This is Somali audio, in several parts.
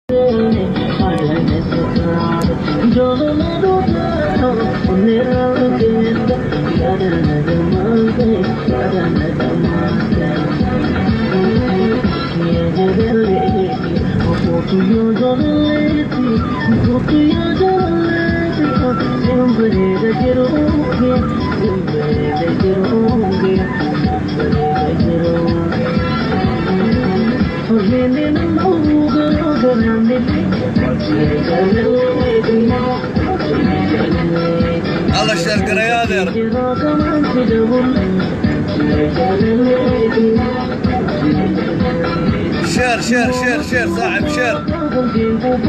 alla sheergareeyo adeer sheer sheer sheer sheer saaxib sheer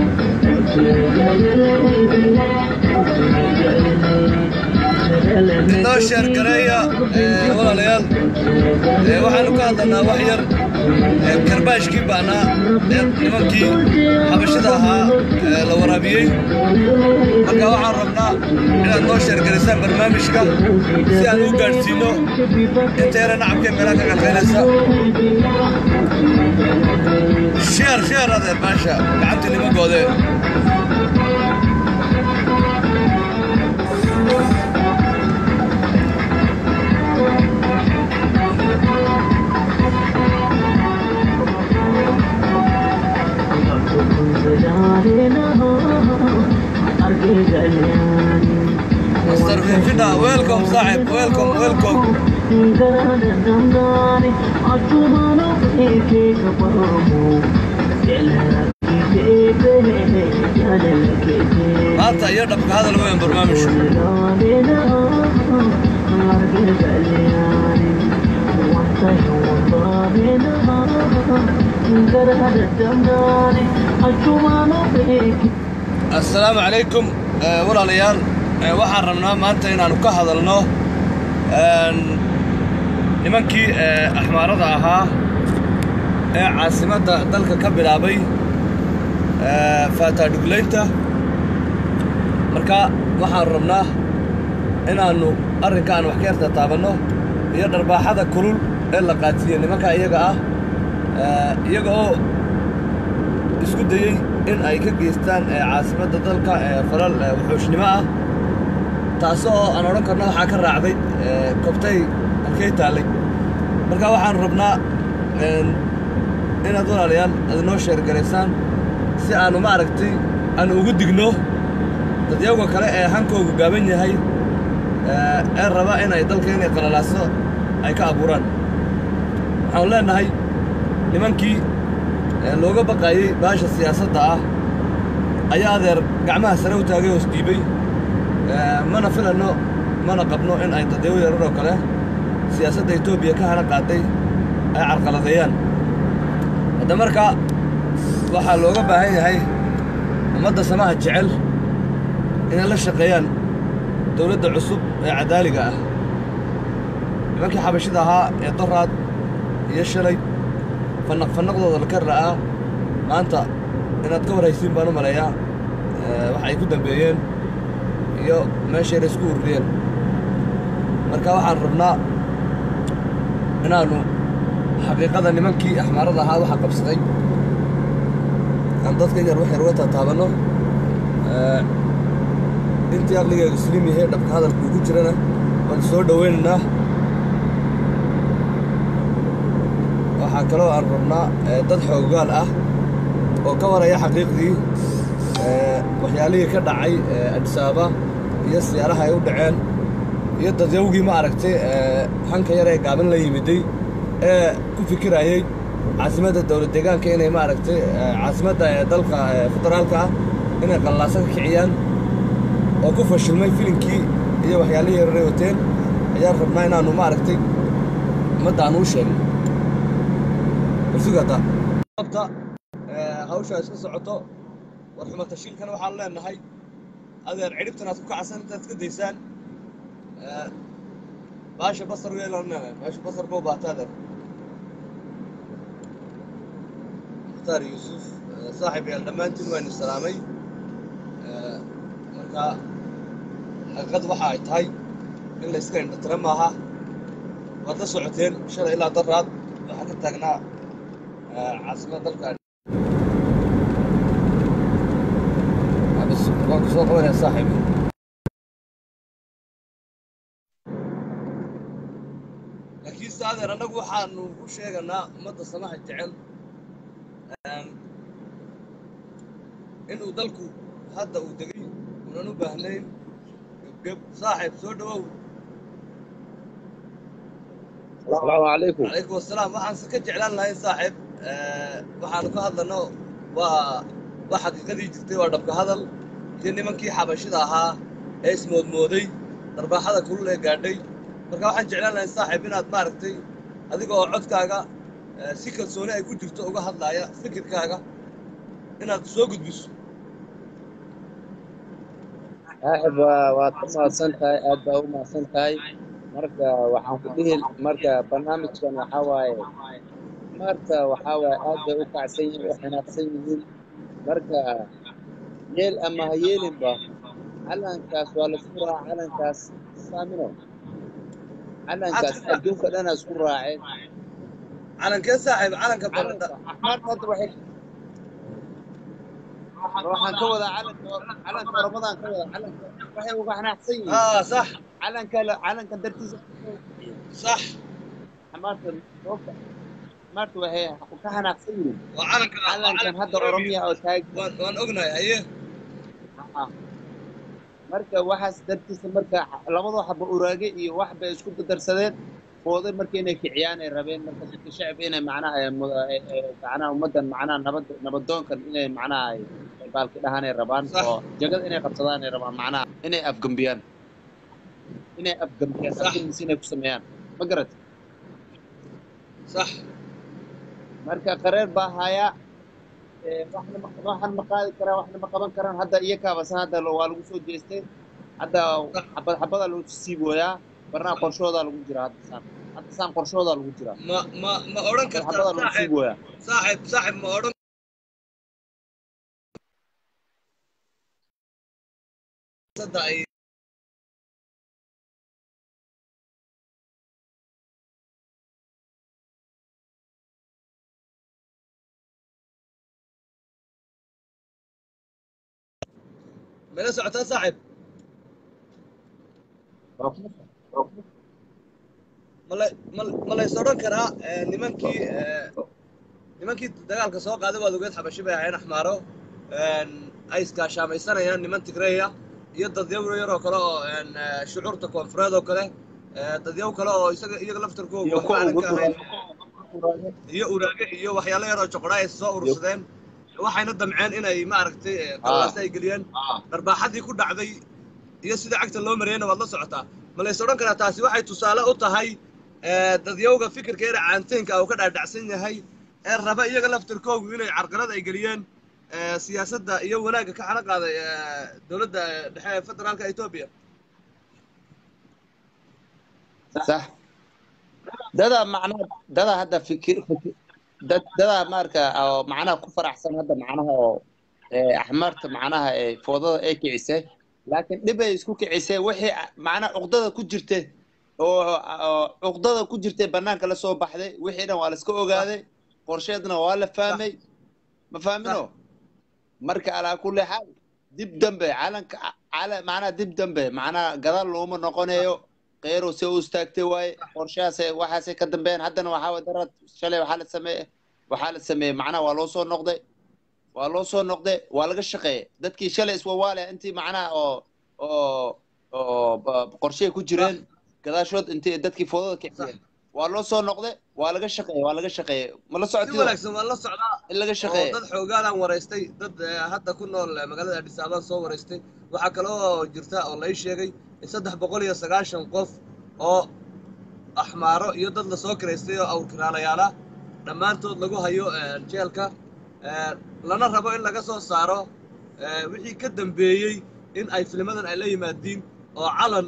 inoo sheergareeya ee, walaalayaal ee, waxaanu ka hadlanaa wax yar ee, karbaashkii ba'naa ee nimankii xabashada ahaa ee, la waraabiyey marka waxaan rabnaa inaad noo sheergarisaan barnaamijka si aan u gaadhsiino inta yara nacabkee meelaha ka qalqaynaysa sheer sheer adeer maasha gacantii nimankoodee مستر فيفيدا ويلكم صاحب ويلكم ويلكم maanta iyo dhabka hadal weyn barnaamijku assalaamu calaykum eh, walaalayaal eh, waxaan rabnaa maanta inaannu ka hadalno een, nimankii eh, axmaarada ahaa ee caasimadda dalka ka bilaabay eh, faataadhuglaynta marka waxaan rabnaa inaannu arrinkaan wax ka yarta taabanno iyo dharbaaxada kulul ee la qaadsiiye nimanka iyaga ah eh, iyaga oo isku dayey in ay ka geystaan ee caasimadda dalka ee falal ee wuxuushnimo ah taasoo aan odhan karno waxaa ka raacday ee, kobtay halkay taallay marka waxaan rabnaa een, inaad walaalayaal aad noo sheergaraysaan si aannu ma aragtay aan ugu digno dadyawga kale ee hankoogu gaaban yahay ee ee raba inay dalka inay qalalaaso ay ka abuuraan waxaanu leenahay nimankii ee looga baqaayey baasha siyaasadda ah ayaa adeer gacmaha sare u taagay hoos dhiibay ee, mana filanno mana qabno in ay dadyawo yarar oo kale siyaasadda etoobiya ka hana qaaday ay carqaladeeyaan hadda marka waxaa looga baahan yahay ummadda samaha jecel inay la shaqeeyaan dowladda cusub ee cadaaliga ah nimankii xabashida ahaa ee doraad iyo shalay fannaq fannaqdooda laka ra'aa maanta inaad ka warhaysiin baan u maleeyaa ee, waxa ay ku dambeeyeen iyo meeshay isku ururiyeen marka waxaan rabnaa inaannu xaqiiqada nimankii axmaarada ahaa waxa qabsaday aan dadka yar wax yar uga taataabanno ee, intii aqligeedu slim yahay dhabka hadalku ugu jirana waan soo dhowaynaynaa waxaa kaloo aan rabnaa ee, dad xooggaal ah oo ka waraya xaqiiqdii ee, waxyaalihii ka dhacay ee, Addis Ababa iyo siyaaraha ay u dhaceen iyo dadyawgii ma aragtay ee, hanka yar ee gaaban la yimiday ee ku fikirayey caasimadda dowlad deegaanka inay ma aragtay ee, caasimadda ee dalka ee, federaalka ah inay qallaaso ka kiciyaan oo ku fashilmay filinkii iyo waxyaalihii yaray wateen ayaan rabnaa inaannu ma aragtay ummadda aan uu sheegno sugata abta hawsha iska socoto war xumatashiilkana waxaan leenahay adeer cidhibtan aad ku kacsan intaad iska daysaan ee, baasha basar weelaan leenahay baasha basar buu baata adeer mukhtaar yuusuf ee, saaxib yaal dhammaantiin waanu salaamay ee, marka xaqiiqad waxa ay tahay in la iska indhatira maaha waad la socoteen shalay ilaa daraad waxaa ka taagnaa ee, caasimadda dalka soo qabanaya saaxiib laakiin saadeer annagu waxaanu u sheeganaa ummadda samaha jecel inuu dalku hadda uu degay unan u baahnayn gebgeb saaxiib soo dhawow السلام عليكم calaykum wasalaam waxaanse ka jeclaan lahayn saaxiib waxaanu ka hadlano waa waa xaqiiqadii jirtay waa dhabka hadal iyo nimankii xabashida ahaa ee ismoodmooday darbaaxada kulul ee gaadhay marka waxaan jeclaan lahayn saaxiib inaad maaragtay adiga oo codkaaga eh, si kalsooni ay ku jirto uga hadlaaya fikirkaaga inaad soo gudbiso saaxib waa waad ku mahadsan tahay aad baa u mahadsan tahay marka waxaan ku dhihi marka barnaamijkan waxaa waaye marka waxaa waaye aad bay u kacsan yihiin u xinaaqsan yihiin marka yeel ama ha yeelinba calankaas waa laisku raaca calankaas saamino calankaas adduunka dhanaa isku raaceen calankee saaxiib calanka calanka baradha axmaarta hadda waxay waxaan ka wadaa calanka calanka oromadaan ka wadaa calanka waxay uga xanaaqsan yihiin aa sax calanka calanka dartiisa sax xamaarta sababta xamaarta waxay ka xanaaqsan yihiin waa calanka waa calankan calanka hadda oromiya oo taag waan waan ognahay haye marka waxaas dartiisa marka labadoo xaba uraage iyo wax bay isku dardarsadeen fooday marka inay kiciyaan ay rabeen marka dadka shacbi inay macnaha ay mu- ay- ay- macnaha ummaddan macnaha nabad nabadoonkan inay macnaha ay ay baalki dhahaan ay rabaan Sax. oo jagada inay qabsadaan ay rabaan macnaha inay afgambiyaan inay afgambiyaan Sax. afgamis inay ku sameeyaan ma garat sax marka qareer baa hayaa ee, waxna ma waxan ma qaadi karaan waxna ma qaban karaan hadda iyakaaba san hadda lo- waa lagu soo jeestay hadda xabad xabadaa lagu siibooyaa barnaha qorshoodaa lagu jira hadda saan hadda saan qorshoodaa lagu jira ma ma ma odhan kartaa xabadaa lagu saaxiib siibooyaa saaxiib saaxiib ma odhan sadda ay mala socotaa saaxiib mala mal- ma lays odhan karaa eh, nimankii eh, nimankii dagaalka soo qaaday waad ogeed xabashi bay ahayn axmaaro een, ay iskaashaamaysanayaan niman tigreeya iyo dadyaw yaroo kale oo een, eh, shucuurta koonfureed oo kale eh, dadyaw kale oo isaga iyaga laftarkooga iyo waxba kuwa aanan ugu ka ahayn duraaya iyo uraage iyo waxyaalo yaroo joqodha ay soo urursadeen waxayna damceen inay maaragtay eh, qallaasa ay geliyeen dharbaaxadii ku dhacday iyo sida cagta loo mariyeyna waad la socotaa ma lays odhan karaa taasi waxay tusaale u tahay eh, dadyowga fikirka yara caanteenka uu ka dhaadhacsan yahay ee raba iyaga laftirkoogu inay carqalad ay geliyeen eh, siyaasadda iyo wanaagga ka xana qaaday eh, dowladda eh, dhexe ee federaalka etoobiya sax dadaa macnaha dadaa hadda fikir fikir dad dadaa marka oo macnaha ku faraxsan hadda macnaha oo ee, axmaarta macnaha ee foodada ay kicisay laakiin dhib ay isku kicisay wixii macnaha cuqdada ku jirtay oo oo cuqdada ku jirtay banaanka la soo baxday wixii dhan waa la iska ogaaday qorsheedna waa la fahmay ma fahmino marka alaa kulli xaal dib dambe calanka cala macnaha dib dambe macnaha gadaal looma noqonayo qeyrow se u istaagtay waaye qorshahaasay waxaasay ka dambeeyeen haddana waxaa waye darad shalay waxaa la sameeye waxaa la sameeyey macnaha waa loo soo noqday waa loo soo noqday waa laga shaqeeyey dadkii shalay iswawaalaya intii macnaha oo oo oo ba- qorshehay ku jireen gadaashood intii dadkii foodada kiciyeen waa loo soo noqday waa laga shaqeeyey waa laga shaqeeyey ma la si socotido wanaagsan waan la socdaa in laga oo shaqeeyey dad xoogaalaan waraystay dad eh, hadda ku nool eh, magaalada adis ababaan soo waraystay waxaa kaloo jirta oo la ii sheegay in saddex boqol iyo sagaashan qof oo axmaaro iyo dad lasoo kiraystay oo awrkiraalayaala dhammaantood lagu hayo eh, jeelka eh, lana rabo in laga soo saaro eh, wixii ka dambeeyey in ay filimadan ay la yimaadiin oo calan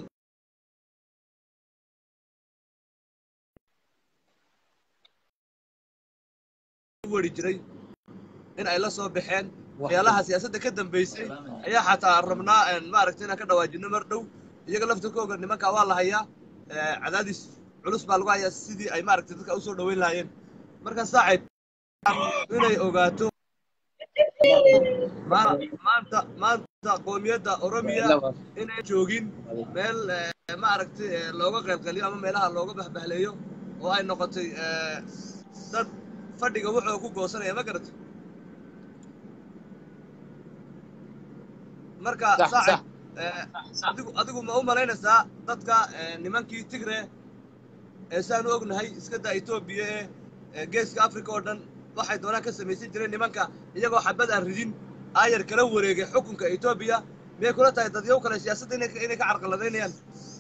u weri jiray in ay la soo baxeen waxyaalaha siyaasadda ka dambeysay ayaa xataa rabnaa een, maaragtay inaan ka dhawaajino mar dhow iyaga laftirkooga nimanka waa la hayaa eh, cadaadis culus baa lagu hayaa sidii ay maaragtay dadka usoo dhaweyn lahaayeen marka saaxiib inay ogaato ma- maanta maanta qoomiyadda oromiya inay joogin meel eh, ma aragtay eh, looga qaybqaliyo ama meelaha looga bahbahleeyo oo ay noqotay eh, dad fadhiga wuxuu ku goosanaya ma garatay marka Sax, saaxib sax. eh, adigu adigu ma u malaynaysaa dadka eh, nimankii tigre ee saan u ognahay iska daa etoobiya ee ee geeska africa oo dhan waxay doonaan ka samaysan jireen nimanka iyagoo xabad aan ridin aayar kala wareegay xukunka etoobiya miyay kula tahay dadyow kale siyaasadda inay inay ka carqaladaynayaan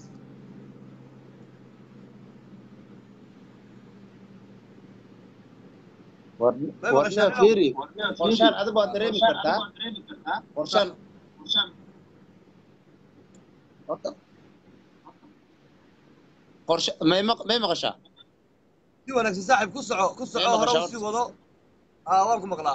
warna fiiri qorshaan adigu waad dareemi kartaa qorshaan horta qorshe may maq- may maqashaa si wanaagsan saaxiib ku soco ku soco Meel hore u maqashaa sii wado aa waan ku maqlaa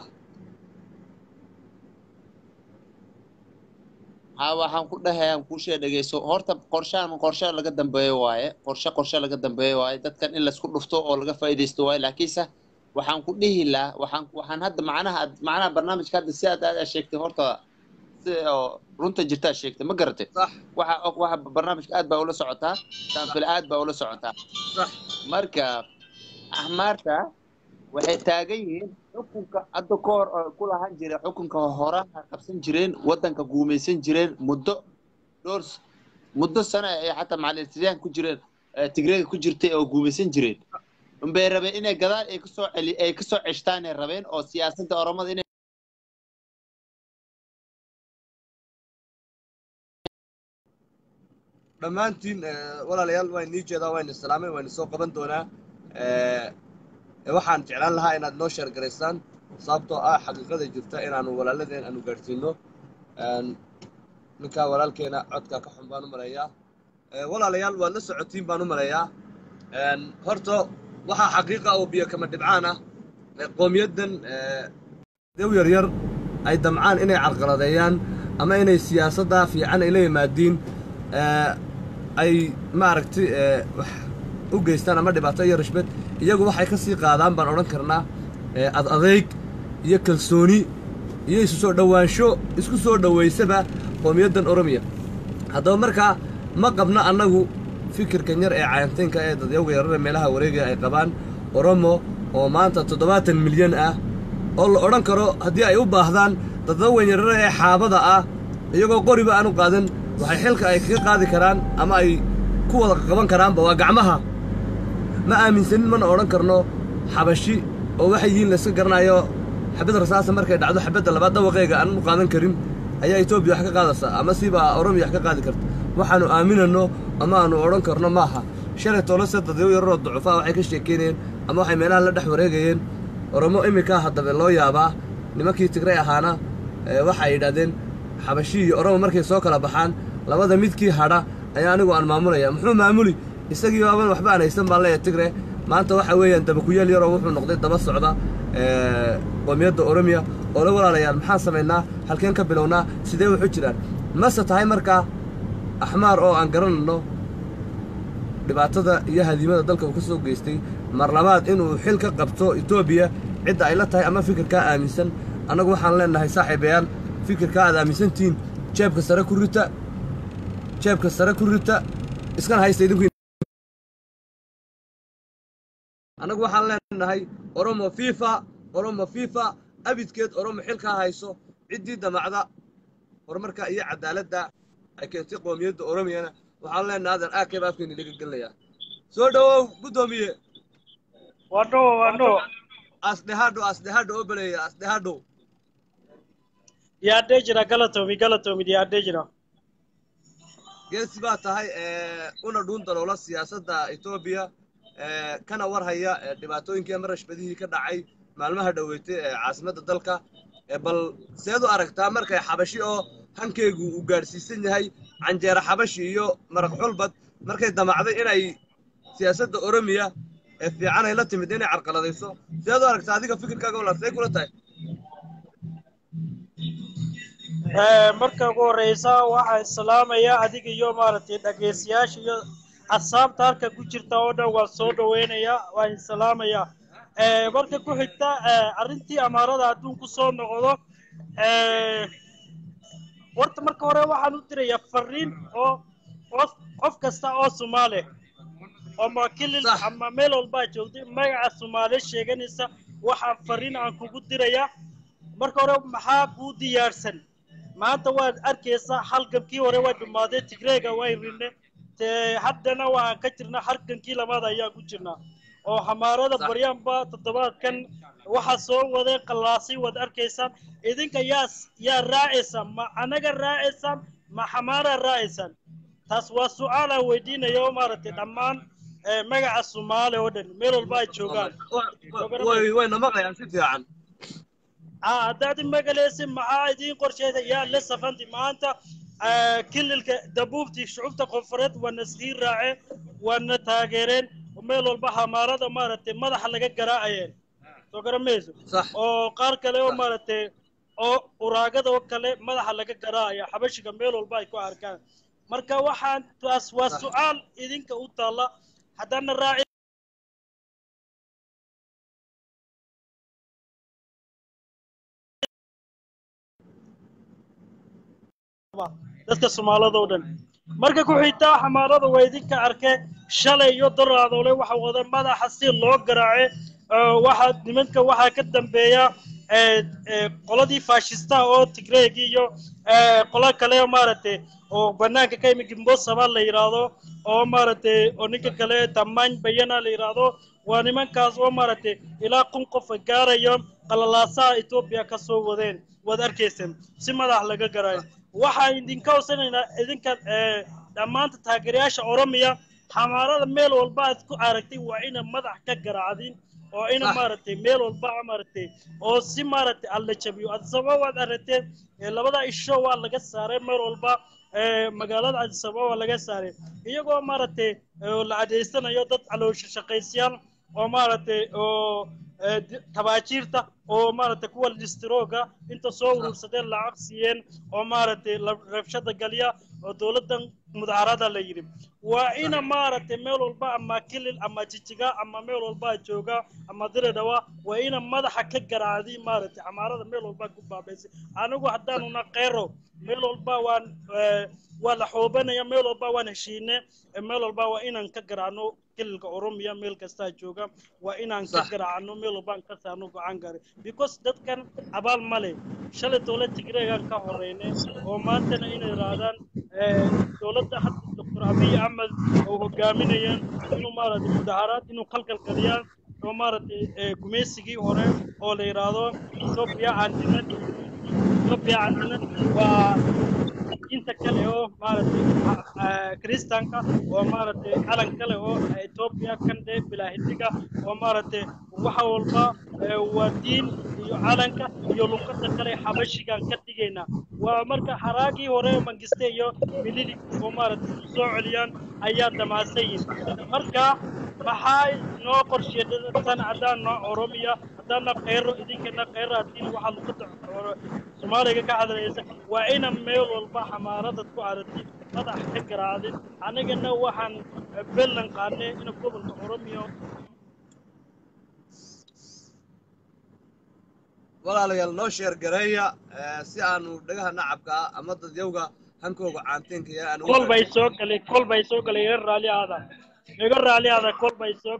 ha waxaan ku dhahayaan kuushee dhegeyso horta qorshaan qorshe laga dambeeyo waaye qorshe qorshe laga dambeeyo waaye dadkan in laisku dhufto oo laga faa'iidaysto waaye laakiinse waxaan ku dhihi lahaa waxaan waxaan hadda macnaha macnaha barnaamijka hadda si aad aad sheegtay horta si oo runta jirtaa sheegtay ma garatay sax waxa waxa barnaamijka aad baa ula socotaa taanfil aad baa ula socotaa sax marka axmaarta waxay taagan yihiin xukunka hadda ka hor oo ku lahan jiray xukunka horaha qabsan jireen waddanka guumaysan jireen muddo dhowr s- muddo sano ay xataa macalin ku jireen eh, tigreega ku jirtay oo guumaysan jireen unbay rabeen inay gadaal ay kasoo celi ay kasoo ceshtaanay rabeen oo siyaasadda oromada inay dhammaantiin eh, walaalayaal waan nii jeedaa waan islaamay waan soo qaban doonaa Eh, eh, waxaan jeclaan lahaa inaad noo sheer garaysaan sababtoo ah xaqiiqada jirta inaanu walaaladeen aanu gaadhsiino Een, ninkaa walaalkeena codka ka xun baan u maleeyaa Eh, walaalayaal waad la socotiin baan u maleeyaa Een, horta waxaa xaqiiqa oo biyo kama dhibcaan ah eh, qoomiyaddan eh, dew yaryar ay damcaan inay carqaladeeyaan ama inay siyaasadda fiican ay la yimaadiin eh, ay maaragtay eh, wax u geystaan ama dhibaato iyo rishbad iyagu waxay ka sii qaadaan baan odhan karnaa eh, ad adayg iyo kalsooni iyo isu soo dhowaansho isku soo dhowaysaba qoomiyaddan oromiya haddaba markaa ma qabno annagu fikirkan yar ee cayantaynka ee dadyawga yarare meelaha wareegaya ay qabaan oromo oo maanta toddobaatan milyan ah oo la odhan karo haddii ay u baahdaan daddaweyn yarare ee xaabada ah iyagoo qoriba aan u qaadan waxay xilka ay kaga qaadi karaan ama ay ku wada qaban karaanba waa gacmaha ma aaminsanin mana odhan karno xabashi oo waxay yihiin layska garanayo xabad rasaasa markay dhacdo xabadda labaad dawaqeega aan u qaadan karin ayaa etoobiya wax ka qaadaysaa ama siba oromiya wax ka qaadi karta waxaanu aaminano ama aanu odhan karno maaha shalay toolase dadyo yararoo ducufaa waxay ka sheekeynayeen ama waxay meelaha la dhex wareegayeen oromo iminkaa haddabe loo yaabaa nimankii tigray ahaana ee waxay yidhahdeen xabashi iyo oromo markay soo kala baxaan labada midkii hadha ayaa anigu aan maamulaya muxuu maamuli isagii baaban waxba aan haysan baan leeyahay tigre maanta waxa weeyaan dabakuyeel yaroo wuxuu noqday daba socda ee, qoomiyadda oromiya oo la walaalayaal maxaan samaynaa halkeen ka bilownaa sidee wax u jiraan mase tahay markaa axmaar oo aan garanayno dhibaatada iyo hadiimada dalka uu ka soo geystay mar labaad inuu xil ka qabto etoobiya cidda ay la tahay ama fikirkaa aaminsan annagu waxaan leenahay saaxiibayaal fikirkaa aad aaminsantihiin jeebka sare ku rita jeebka sare ku rita iskana haysta idinku annagu waxaan leenahay oromo fifa oromo fifa abidkeed oromo xilkaa hayso ciddii damacda horumarka iyo cadaaladda ay keentay qoomiyadda oromiyana waxaan leenahay adan aakee baa afkeeni laga gelinayaa soo dhowow guddoomiye Wano, wano. asdhehadho asdhehadho oo beleeya asdhehadho Yaadee jira galatomi galatomi yaadee jira. geesi baa tahay ee, una dhuun daloola siyaasadda etoobiya ee, kana war haya ee, dhibaatooyinkii ama rashbadihii ka dhacay maalmaha dhoweetay ee caasimadda dalka ee, bal seed u aragtaa markay xabashi oo hankeygu uu gaadhsiisan yahay canjeera xabashi iyo maraq xulbad markay damacday inay siyaasadda oromiya ee fiican ay la timid inay carqaladayso seed u aragtaa adiga fikirkaaga walaal see kula tahay Eh, marka ugu horeysa waxaan islaamaya adiga iyo maaragtay dhageystayaasha iyo asxaabta halka ku jirta oo dhan waan soo dhaweynaya waan islaamaya Eh, marka ku xigta eh, arrintii amaarada hadduu ku soo noqdo horta marka hore waxaan u dirayaa fariin oo qof qof kasta oo soomaali ama kilil Sax. ama meel walbaa joogtay magaca soomaali sheeganaysa waxaan fariin aan kugu dirayaa marka hore maxaa kuu diyaarsan maanta waad arkaysaa halgankii hore waa dhumaaday tigreega way rinne te haddana waxaan ka jirnaa halgankii labaad ayaan ku jirnaa oo xamaarada Sax. baryaanba toddobaadkan waxaa soo wadeen qallaasay waad arkaysaan idinka yaa yaa raacaysaan ma anaga raacaysaan ma xamaara raacaysaan taas waa su-aal aan weydiinaya oo maaragtay dhammaan eh, magaca soomaali oo dhan meel walba ay joogaan way wayna maqlayaan si fiican ah haddaad magalaysin maxaa idiin qorsheeda yaa la safanti maanta ah, kililka dabuubtii shucubta koonfureed waana sii raaceen waana taageereen meel walba xamaarada maaragtay madaxa laga garaacayeen soo garamayso sax oo qaar kale oo maaragtay oo uraagada oo kale madaxa laga garaacaya xabashiga meel walba ay ku arkaan marka waxaan taas waa Sax. su-aal idinka u taalla haddana raaci dadka soomaalida oo dhan marka ku xigtaa xamaarada waa idinka arkeen shalay iyo daraadoole waxa wada madaxa si loo garaace waxa nimanka waxaa ka dambeeya ee, ee, qoladii faashistaha oo tigreegi iyo ee, qolo kale oo maaragtay oo banaanka ka yimid gimbosaba la yidhaahdo oo maaragtay oo ninka kale tamaan bayana la yidhaahdo waa nimankaas oo maaragtay ilaa kun qof gaarayo qalalaasaha etoobiya ka soo wadeen waad arkayseen si madax laga garaayo waxaan idinka hoosanaynaa idinka ee, dhammaanta taageerayaasha oromiya xamaarada meel walba aad ku aragtay waa ina madax ka garaacdin oo ina Sax. maaragtay meel walba maaragtay oo si maaragtay alla jabiyo adisababa waad aragteen ee, labada isho waa laga saaray meel walba ee, magaalada adisababa waa laga saaray iyagoo maaragtay ee, la adeysanayo dad caloosha shaqaysiyaal oo maaragtay oo ee, di- tabaajiirta oo maaragtay kuwa listrooga inta soo urursadeen lacag siiyeen oo maaragtay la- rabshada galiya oo dowladdan mudaharada la yidhi waa ina maaragtay meel walba ama kilil ama jijiga ama meel walba jooga ama diridhawa waa ina madaxa ka garaacdi maaragtay xamaarada meel walba ku baabaysay anigu haddaanuna qeyro meel walba waan ee, waa la xoobanaya meel walba waan heshiine ee, meel walba waa inaan ka garaacno kililka oromiya meel kastaa jooga waa inaan ka Sax. garaacno meel walbaan ka saarno go-aan gaari because dadkan abaal male shalay dowlad tigreegaan ka horeynay oo maantana inay yidhaahdaan ee, dowladda hadda doctor abiy axmed oo hogaaminayaan inuu maaragtay mudaharaad inuu kalkalgaliyaan oo maaragtay ee, gumaysigii hore oo la yidhaahdo ethiopia antinad ethiopia antinad waa inta kale oo maaragtay ah, kiristaanka oo maaragtay calan kale oo ethiopia kande bilaahidiga oo maaragtay waxa walba ee, waa diin iyo calanka iyo luqada kale xabashigaan ka dhigaynaa waa marka xaraagii hore mangiste iyo mililig oo maaragtay isku soo celiyaan ayaa damaasan yihin marka maxaa noo qorsheedatan haddaan noo oromiya haddaana kheyro idinkana kheyro haddii waxaa luqada oro- soomaaliga ka hadlaysa waa ina meel walba xamaaradad ku aragtid madax ka garaacdin anigana waxaan bellan qaadnay ina gobolka oromiya walaalayaal noo sheer gareeya ee, si aanu dhagaha nacabka ah ama dadyawga hankooga caantiinka iyo aan ugu kol bay soo galay kol bay soo galay iga raali aada iga raali aada kol bay soo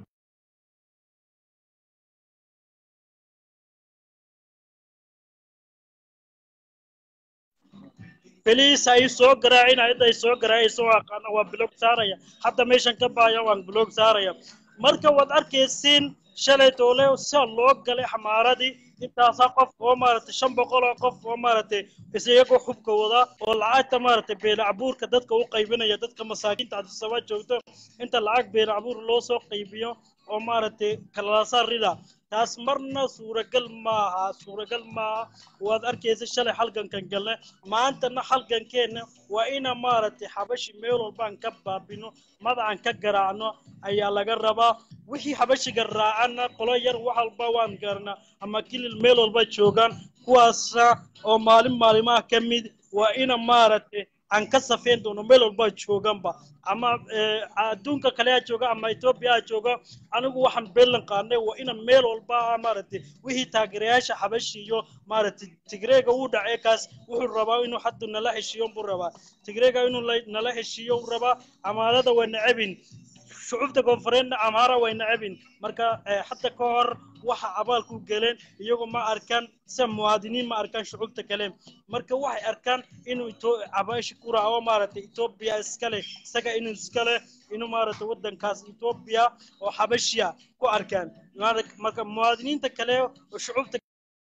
beliis ay soo garaacin cidda ay soo garaacayso waa aqaana waa blog saaraya hadda meeshan ka baaya waan blog saaraya marka waad arkaysiin shalay doole sida loo galay xamaaradii intaasaa qof oo maaragtay shan boqol oo qof oo maaragtay isiyagoo xubka wada oo lacagta maaragtay beelacbuurka dadka u qaybinaya dadka masaakiinta adisaba joogto inta lacag beelacbuur loo soo qaybiyo oo maaragtay kalaasaa rida taas marna suuragal maaha suuragal maaha waad arkaysa shalay halgankan galne maantana halgankeenna waa ina maaragtay xabashi meel walbaan ka baabino madacan ka garaacno ayaa laga rabaa wixii xabashiga raacana qolo yar wax walba waan garanaa ama kilil meel walba joogaan kuwaasa oo maalin maalimaha ka mid waa ina maaragtay aan ka safeyn doono meel walba jooganba ama eh, adduunka kale ha jooga ama etoobiya ha jooga anigu waxaan beelan qaadnay waa inaan meel walba maaragtay wixii taageerayaasha xabashi iyo maaragtay tigreega uu dhacay kaas wuxuu rabaa inuu hadda nala heshiiyo buu rabaa tigreega inuu la- nala heshiiyo uu rabaa amaarada waa necabin shucubta koonfureedna amaara way necabin marka eh, hadda ka hor waxa abaalku galeen iyagoo ma arkaan sida muwaadiniin ma arkaan shucubta kale marka waxay arkaan inuu Ito- abashi ku raaco maaragtay etoobiya iskale isaga inuu iskale inuu maaragtay waddankaas etoobiya oo xabashiya ku arkaan Maara- marka muwaadiniinta kale oo shucubta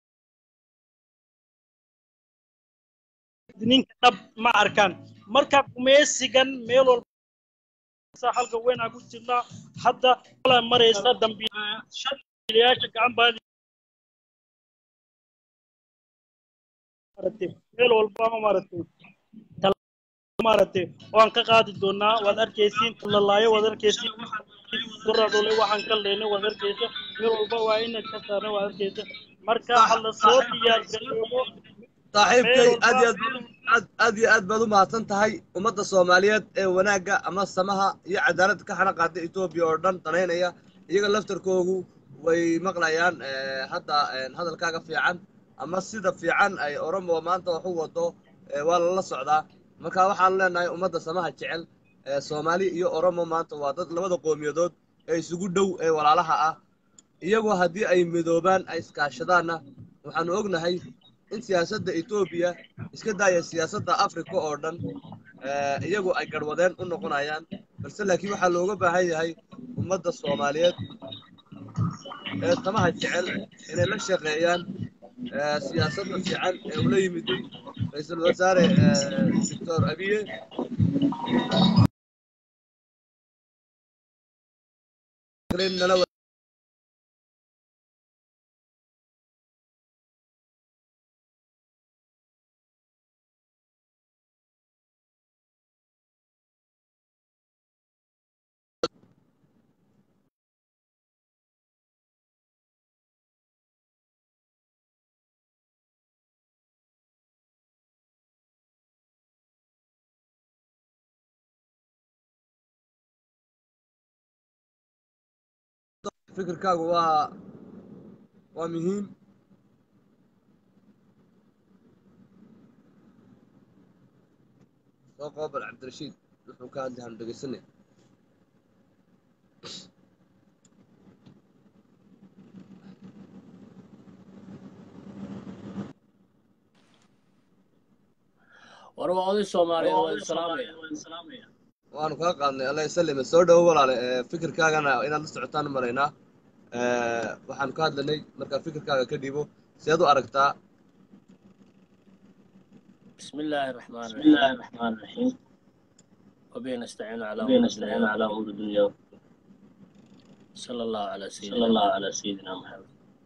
muwaadiniinta dhab ma arkaan marka gumaysigan meel walba sa halka weyn aan ku jirnaa hadda wala maraysa dambiilayaasha gacan baadi maaragtay meel walba maaragtay tal- maaragtay waan ka qaadi doonaa waad arkaysiin lalaayo waad arkaysiin duradole waxaan ka leynay waad arkaysa meel walba waa inaan ka saarnay waad arkaysa marka ha la soo diyaar garoobo saaxiibkay meel aad iyo walba aad aad aad iyo aad baad u mahadsan tahay ummadda soomaaliyeed ee wanaagga ama samaha iyo cadaaladda ka xana qaada etoobiya oo dhan danaynaya iyaga laftarkoogu way maqlayaan eh, hadda eh, hadalkaaga fiican ama sida fiican ay oromo maanta wax u wado eh, waa lala socdaa marka waxaan leenahay ummadda samaha jecel eh, soomaali iyo oromo maanta waa dad labada qowmiyadood ee isugu dhow ee walaalaha ah iyagoo haddii ay midoobaan ay iskaashadaanna waxaanu ognahay in siyaasadda etoobiya iska daaya siyaasadda afrika oo dhan eh, iyagu ay garwadeen u noqonayaan balse laakiin waxaa looga baahan yahay ummadda soomaaliyeed ee tamaha jecel inay la shaqeeyaan eh, siyaasadda fiican ee ula yimiday ra-iisul wasaare eh, doctor abiye nala wa- fikirkaagu waa waa muhiim soo qoobal cabdirashiid wuxuu ka hadli hanu dhegeysanaya war waa oday soomaaliyeed waa idin salaamaya waanu kaa qaadnay alla isalime soo dhowo walaale ee fikirkaagana inaad la socotaan u malaynaa Eh, waxaanu ka hadlanay markaa fikirkaaga ka dhiibo seed u aragtaa بسم الله الرحمن الرحيم بسم الله الرحمن الرحيم وبه نستعين على وبه نستعين على امور الدنيا صلى الله على سيدنا صلى الله على سيدنا محمد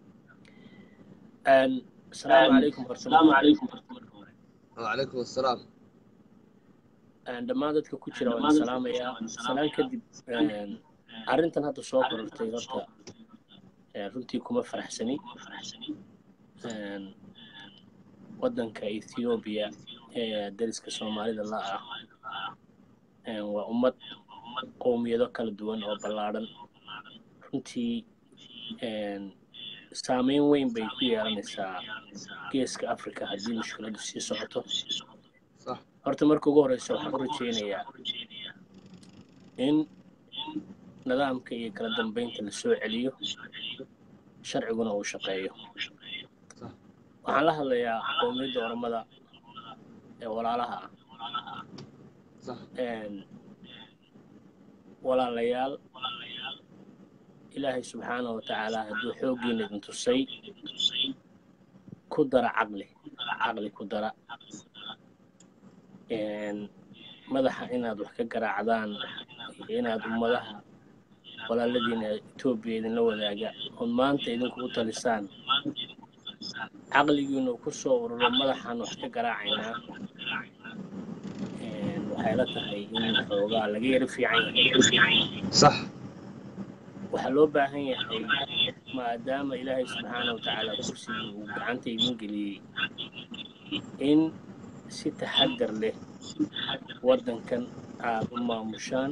أن السلام عليكم ورحمة السلام عليكم ورحمة الله wacalaykum assalaam أن dhammaan dadka ku jira waan salaamayaa salaan kadib een, arrintan hadda soo korortay horta een, runtii kuma faraxsani Een, waddanka ethoobiya ee dariska soomaalida la ah Een, waa ummad qowmiyado kala duwan oo ballaadhan runtii een, saameyn weyn bay ku yeelanaysaa geeska africa haddii mushkiladu sii socoto sax horta marka ugu horeysa waxaan u rajeynayaa in nidaamka iyo kala dambeynta la soo celiyo sharciguna uu shaqeeyo waxaan la hadlayaa qowmiyadda oromada ee walaalaha ah sax Een, walaalayaal ilaahay subxaana wa tacaala hadduu xooggiina idin tusay ku dara caqli caqli ku dara Een, madaxa inaad wax ka garaacdaan iyo inaad ummadaha walaaladiina etoobiya idinla wadaaga ood maanta idinku u talisaan caqligiinu ku soo ururo madaxaan wax ka garaacaynaa Een, waxay la tahay in xoogaa laga yaro fiican yahay sax waxaa loo baahan yahay maadaama ilaahay subxaana wa tacaala kursigii uu gacanta idin geliyey in si taxadar leh waddankan aad u maamushaan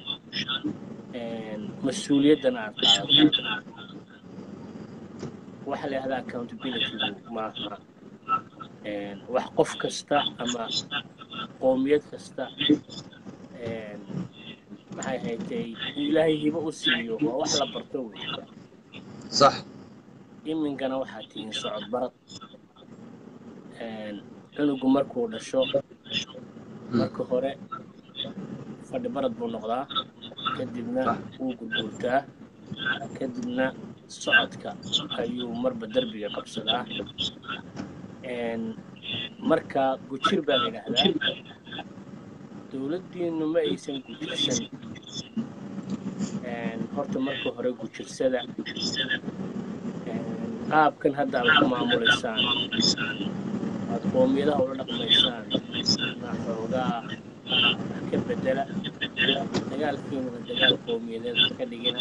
mas-uuliyaddana aad qaadataan waxaa la yidhahdaa accountabilitygu maaha wax qof kasta ama qoomiyad kasta maxay haytay ilaahay hibo u siiyo waa wax la barto wey sax iminkana waxaa tihiin socod barad cunugu markuu dhasho marka hore fadhi barad buu noqdaa kadibna wuu gurguurtaa kadibna socodka ayuu marba derbiga qabsadaa marka gujir baa la yidhaahdaa dowladdiinu ma aysan gujirsan horta marka hore gujirsada qaabkan hadda aad ku maamulaysaan aad qoomiyadaha ula dhaqmaysaan na xoogaa ka bedela dagaalkiinuna dagaal qowmiyadeed ka dhigina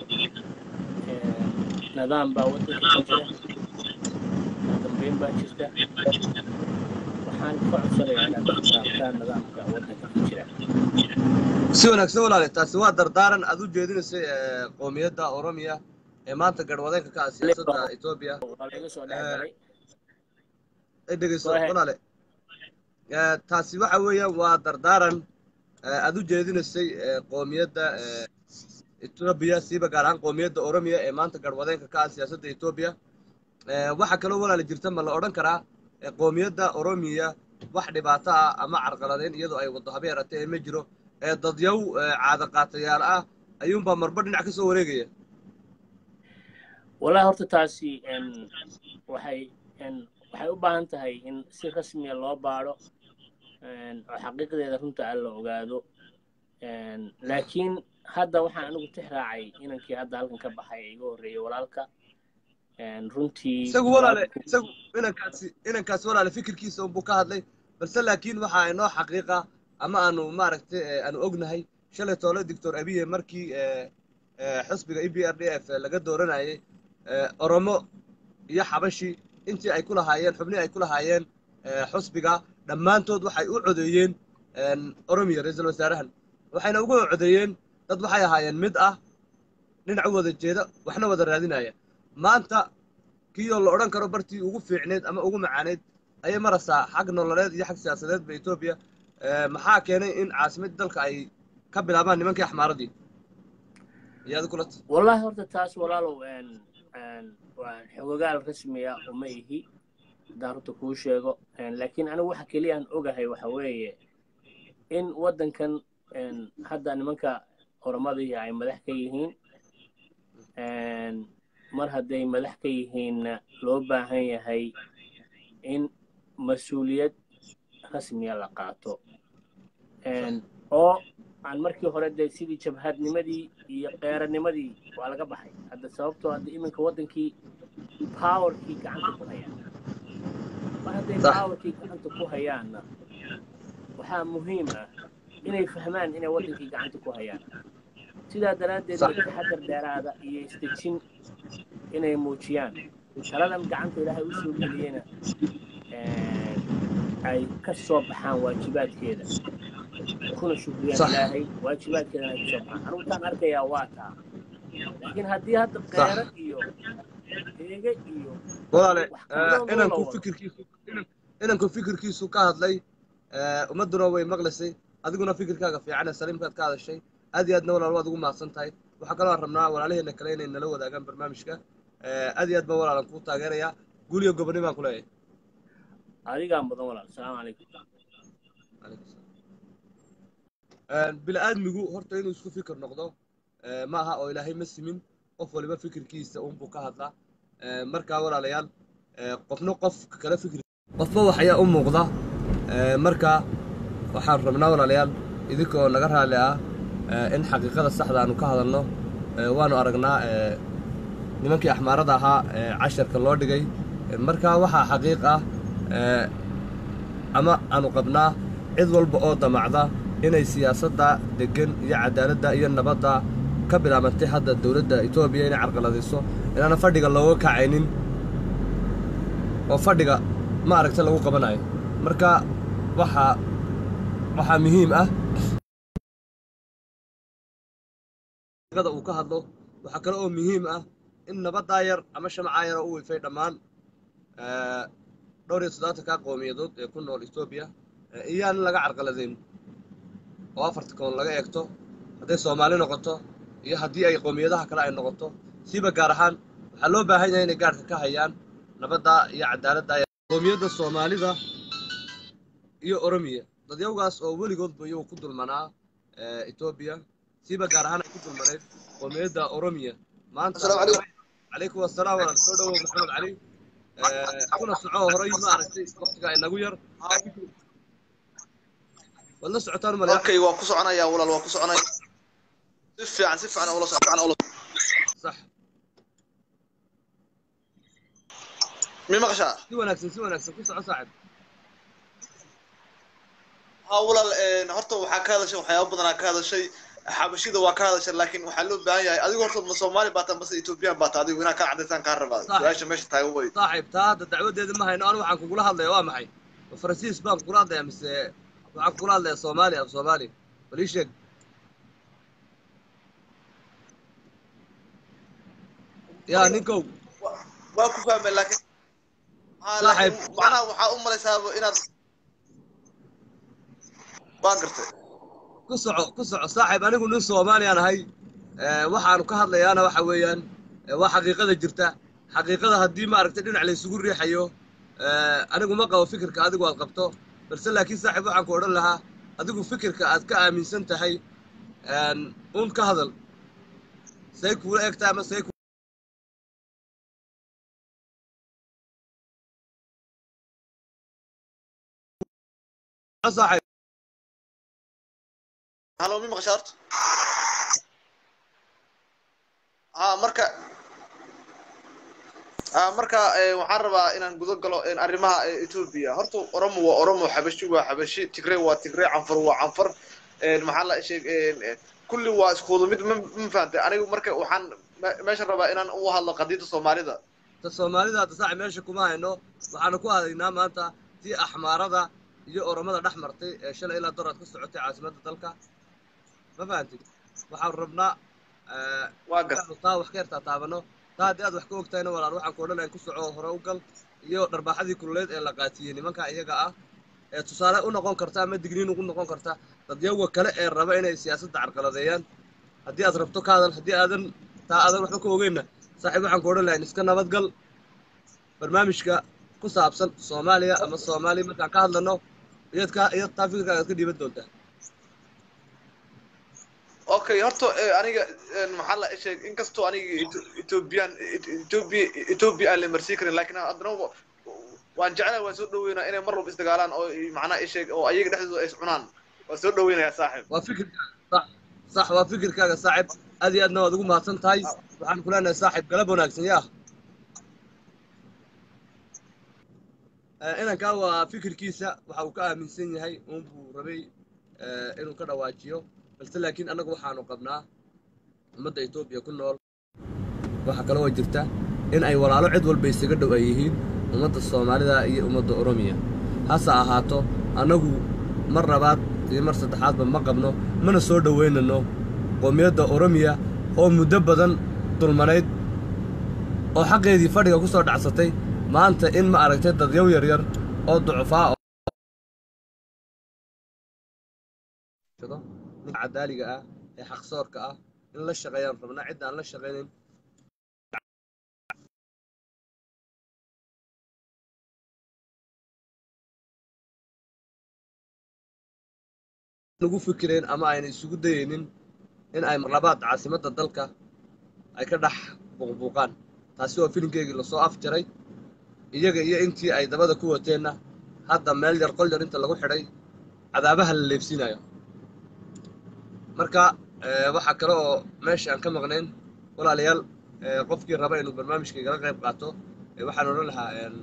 nidaam baa waddanka ka jira dambeyn baa jirta waxaan ka codsanayaa inaad xisaabtaan nidaamka waddanka ka jira si wanaagsan walaale taasi waa dardaaran aad u jeedinaysay qoomiyadda oromiya ee maanta garwadeenka ka ah siyaasadda etoobiya waa laga soo dhexgalay ay dhegeyso Go ahead. walaale taasi waxa weeyaan waa dardaaran aad u jeedinaysay qoomiyadda etoobiya siiba gaar ahaan qoomiyadda oromiya ee maanta garwadeenka ka ah siyaasadda etoobiya waxaa kaloo walaale jirta ma la odhan karaa qoomiyadda oromiya wax dhibaato ah ama carqaladeyn iyadoo ay waddo habe yaratee ee ma jiro ee dadyaw caada qaatayaal ah ayuunbaa marba dhinac ka soo wareegaya wallahi horta taasi n waxay n waxay u baahan tahay in si rasmiya loo baadho n oo xaqiiqdeeda runta aan la ogaado n laakiin hadda waxaan anigu tix raacay inankii hadda halkan ka baxay ee iga horreeyey walaalka n runtii isagu walaale isagu inankaasi inankaasi walaale fikirkiisa unbuu ka hadlay balse laakiin waxa inoo xaqiiqa ama aanu maaragtay aanu ognahay shalay toole doctor abiye markii xisbiga e b r d f laga dooranayay oromo iyo xabashi intii ay ku lahaayeen xubnihii ay ku lahaayeen xusbiga dhammaantood waxay u codeeyeen oromiya ra-iisul wasaarahan waxayna ugu codeeyeen dad waxay ahaayeen mid ah dhinac u wada jeeda waxna wada raadinaya maanta kiiyoo la odhan karo bartii ugu fiicneed ama ugu macaaneyd ayay maraysaa xag nololeed iyo xag siyaasadeedba etoobiya maxaa keenay in caasimadii dalka ay ka bilaabaan nimankii axmaaradii iyaadi kulat wallahi horta taas walaalow n n waa xogogaal rasmiya uma ihi haddaan runta kuu sheego laakiin anigu waxa keliya aan ogahay waxa weeye in waddankan n hadda nimanka oromadii ay madax ka yihiin mar hadday madax ka yihiinna loo baahan yahay in mas-uuliyad rasmiya la qaato oo aan markii hore dee sidii jabhadnimadii iyo qeeranimadii waa laga baxay hadda sababtoo hadda iminka waddankii powerkii gacanta ku hayaan mar hadday Sax. powerkii gacanta ku hayaanna waxaa muhiim ah inay fahmaan inay waddankii gacanta ku hayaan sidaa daraaddeed Sax. taxadar dheeraada iyo isdejin inay muujiyaan taladan gacanta ilaahay u soo geliyena ay ka soo baxaan waajibaadkeeda kuna shukriyaan Sax. ilaahay waajibaadkeedana ay kasoo baxaan anigu taan arkayaa waa taa laakiin haddii hadda qeero iyo eege iyo walaale wax kaloo inanku loo wado. fikirkiisu inan- inanku fikirkiisu ka hadlay ummadduna way maqlaysay adiguna fikirkaaga fiican ee saliimkaad ka hadashay aad iyo aadna walaal waad ugu mahadsan tahay waxaa kaloo aan rabnaa walaalaheena kale inay nala wadaagaan barnaamijka aad iyo aad baan walaalan kuu taageerayaa guul iyo goboni baan ku leeyahay adigaa mudan walaal asalaamu calaykum bili-aadmigu horta inuu isku fikir noqdo ma aha oo ilaahay ma simin qof waliba fikirkiisa unbuu ka hadlaa markaa walaalayaal qofna qof kala fikir qofba wax ayaa u muuqda markaa waxaan rabnaa walaalayaal idinkoo naga raalli ah in xaqiiqada saxda aanu ka hadalno waanu aragnaa nimankii axmaarada ahaa casharka loo dhigay markaa waxaa xaqiiq ah ama aanu qabnaa cid walba oo damacda inay siyaasadda deggan iyo cadaaladda iyo nabadda ka bilaabantay hadda dowladda etoobiya inay carqaladayso inaana fadhiga looga kacaynin oo fadhiga ma aragta lagu qabanayo marka waxaa waxaa muhiim ah da uu ka hadlo waxaa kale oo muhiim ah in nabaddaa yar ama shamacaa yar oo u wifay dhammaan dhowr iyo soddobaatanka qowmiyadood ee ku nool etoobiya iyaan laga carqaladayn oo afarta koon laga eegto hadday soomaali noqoto iyo haddii ay qowmiyadaha kale ay noqoto siiba gaar ahaan waxaa loo baahan yahay inay gaarhka ka hayaan nabadda iyo cadaaladda qowmiyadda soomaalida iyo oromiya dadyawgaas oo weligoodba iyagu ku dulmanaa etoobiya siiba gaar ahaan ay ku dulmanayd qowmiyadda oromiya maanta calaykum wasalaam walaal soo dhawow maxamed cali kuna soco horay ma aragtay waqtiga inagu yar waad la socotaan malaya okay waa ku soconayaa walaal waa ku soconaya si fiican si fiican ula socon ula sax mi maqashaa si wanaagsan si wanaagsan ku soco saaxib ha walaal horta waxaa ka hadashay waxyaaba badanaa ka hadashay xabashida waa ka hadashay laakiin waxaa loo baahan yahay adigu horta ma soomaali baa taa mase ethoobiyan baa taa adigu inaa kaa cadaysaan kaa rabaa Sax. su-aasha meesha taagan wey saaxib taa hadda dacwadeeda ma hayno anu waxaan kugula hadlaya waa maxay ma faransiis baan kugula hadlaya mise waxaan kugula hadlaya soomaali af soomaali bal ii sheeg yaa ninkow waa ku fahmay laakiin ha Saaxiib. laakiin macnaha waxaa u malaysaaba inaad waa gartay ku soco ku soco saaxib anigu nin soomaaliyaan ahay ee, waxaanu ka hadlayaana waxa weeyaan ee, waa xaqiiqada jirta xaqiiqada haddii maaragtay dhinac laysugu riixayo ee, anigu ma qabo fikirka adigu aad qabto balse laakiin saaxib waxaan ku odhan lahaa adigu fikirka aad ka aaminsan tahay een, uun ka hadal say kuula egtaa ama say ku- saaxib halo mi maqashaa horta ha marka ha marka eh, waxaan rabaa inaan gudo galo eh, arrimaha eh, etoobiya horta oromo waa oromo xabashi waa xabashi tigre waa tigre canfar waa canfar Eh, maxaa la sheeg eh, eh, kulli waa iskuudu mid ma ma fahantay anigu marka waxaan me- meesha rabaa inaan u hadlo qadiida soomaalida ta soomaalida hadda saaxib meesha kuma hayno waxaanu ku hadaynaa maanta tii axmaarada iyo oromada dhex martay ee shalay ilaa doraad ka socotay caasimadda dalka ma fahantid waxaanu rabnaa ee, waa gar inaanu taa wax ka yartaa taabano taa haddii aad wax ka ogtahayna walaal waxaan ku odhanayn ku soco hore u gal iyo dharbaaxadii kululeed ee la qaatiyey nimanka iyaga ah ee tusaale u noqon karta ama digniin ugu noqon karta dadyawa kale ee raba inay siyaasadda carqaladeeyaan haddii aad rabto ka hadal haddii aadan taa aadan waxba ka ogeynna saaxiib waxaan ku odhan lahayn iska nabadgal barnaamijka ku saabsan soomaaliya ama soomaali markaan ka hadlano iyad ka iyad taa fikirkaaga aad ka dhiiban doontaa okay horta eh, aniga eh, maxaa la sheeg inkastoo aniga Eto- ethoobiyan ethoobia ethoobia aan la marsii karin laakiin haddana wa- waan jeclahay waan soo dhaweynaa inay mar walba isdagaalaan oo i- macnaha i sheeg oo ayaga dhexdooda ay iscunaan waan soo dhaweynayaa saaxiib waa fikirkaaga sax sax waa fikirkaaga saaxiib aad iyo aadna waad ugu mahadsan tahay waxaan ku leenahay saaxiib galab wanaagsan yaa Eh, inankaa waa fikirkiisa waxa uu ka aaminsan yahay uun buu rabay eh, inuu ka dhawaajiyo balse laakiin annagu waxaanu qabnaa ummadda etoobiya ku nool waxaa kaloo jirta in ay walaalo cid walba isaga dhow ay yihiin ummadda soomaalida iyo ummadda oromiya hase ahaato annagu mar labaad iyo mar saddexaadba ma qabno mana soo dhoweynano qoomiyadda oromiya oo muddo badan dulmanayd oo xaqeedii fadhiga ku soo dhacsatay maanta in ma aragtay dadyaw yaryar oo ducufaa oo ninka cadaaliga ah ee xaqsoorka ah in la shaqeeyaan rabnaa cidda aan la shaqaynayn ugu fikireen ama ayna isugu dayaynin in ay marlabaad caasimadda dalka ay ka dhex buuqbuuqaan taasi waa filinkeygii lasoo afjaray iyaga iyo intii ay dabada ku wateenna hadda meel yar qol yar inta lagu xidhay cadaabaha la leebsiinayo marka eh, waxaa kale oo meesha aan ka maqnayn walaalayaal eh, qofkii raba inuu barnaamijkaygala qayb qaato eh, waxaan odhan lahaa een,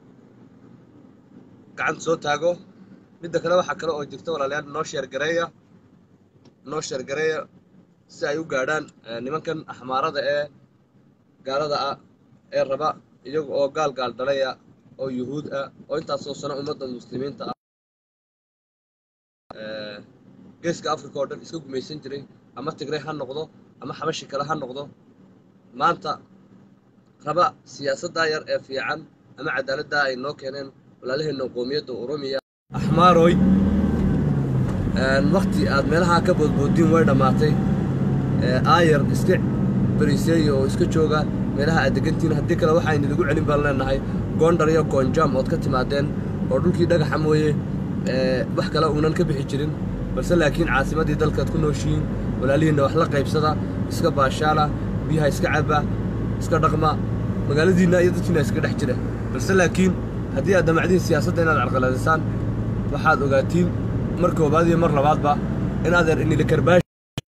gacanta soo taago midda kale waxaa kale oo jirta walaalayaal noo sheergareeya noo sheergareeya si ay u gaadhaan eh, nimankan axmaarada ee gaalada ah ee raba iyaga oo gaal gaal dhalaya oo yuhuud ah oo intaasoo sano ummadda muslimiinta ah eh, geeska africa oo dhan iska gumaysan jiray ama tigray ha noqdo ama xabashi kale ha noqdo maanta raba siyaasaddaa yar ee fiican ama cadaaladdaa ay noo keeneen walaalaheenna qoomiyadda oromiya axmaaroy wakti aad meelahaa ka boodboodiin way dhammaatay aayar iska beriseeya oo iska jooga meelaha aad degantiin haddii kale waxaynu idigu celin baan leenahay goondhar iyo goonjam ood ka timaadeen oo dhulkii dhagaxa mooye wax kale uunan ka bixi jirin balse laakiin caasimaddii dalkaad ku nooshihiin walaalihiinna wax la qaybsada iska baashaala biyaha iska caba iska dhaqma magaaladiinna iyo dadkiina iska dhex jira balse laakiin haddii aad damacdiin siyaasadda inaad carqaladisaan waxaad ogaatiin mar koobaad iyo mar labaadba inaadeer inila karbaash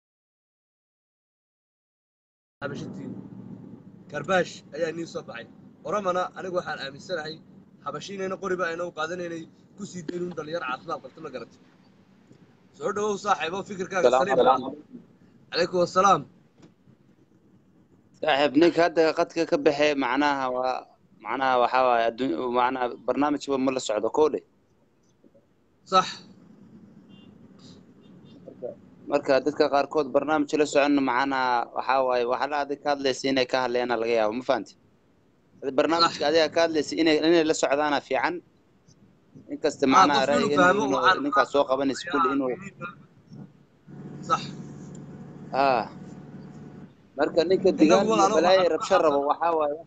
habashitiin karbaash ayaa iniin soo baxay oromana anigu waxaan aaminsanahay habashiinayna qoriba ayna u qaadanaynay ku sii daynuun dhalinyar caafimaad qabta ma garatay soo dhawow saaxiibo fikirkaaga saliim calaykum wassalaam saaxiib ninka hadda qadka ka baxee macnaha waa macnaha waxaa waaye adduun macnaha barnaamijba ma la socdo kow dhe sax marka dadka qaarkood barnaamij la socon macnaha waxaa waaye waxaa la adig ka hadlaysa inay ka hadleena laga yaabo ma fahanti barnaamijka adiga ka hadlaysa inay inay la socdaana fiican inkasta macnaha ra'yiga inuu ninkaas soo qabanaysa kulli inuu sax ah marka ninka digaan iyo balaayo rabsho rabo waxaa waaye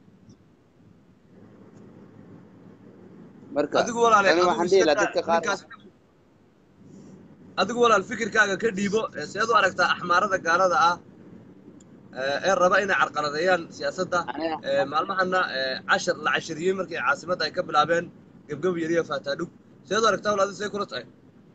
marka adigu walaale ani waxaan dhihi lahaa dadka qaar adigu walaal fikirkaaga ka dhiibo seed u aragtaa axmaarada gaalada ah ee raba inay carqaladeeyaan siyaasadda maalmahana cashar la cashiriyey markii caasimadda ay ka bilaabeen gebgeb yariyo faataadhug seed u aragtaa walaal say kula tahay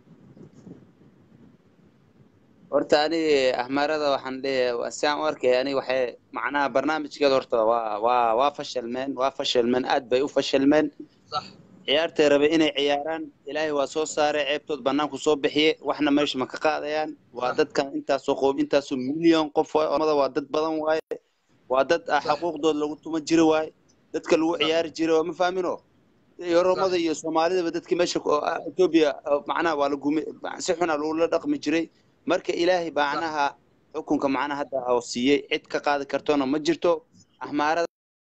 horta ani ahmaarada waxaan leeyahay siaan u arkaya ani waxay macnaha barnaamijkeeda horta waa waa waa fashalmeen waa fashalmeen aad bay u fashalmeen sax ciyaartay rabay inay ciyaaraan ilaahay waa soo saaray ceebtood banaanku soo bixiye waxna meesha ma ka qaadayaan waa dadkan intaasoo qoob intaasoo milyan qof waay ormada waa dad badan waaye waa dad xaquuqdood lagu tuma jiri waaye dadka lagu ciyaari jiray waa ma fahmino oromada iyo soomaalidaba dadkii meesha etoobiya macnaha waa lagumi si xuna lagula dhaqmi jiray marka ilaahay macnaha xukunka macnaha hadda oo siiyey cid ka qaadi kartona ma jirto ahmaarada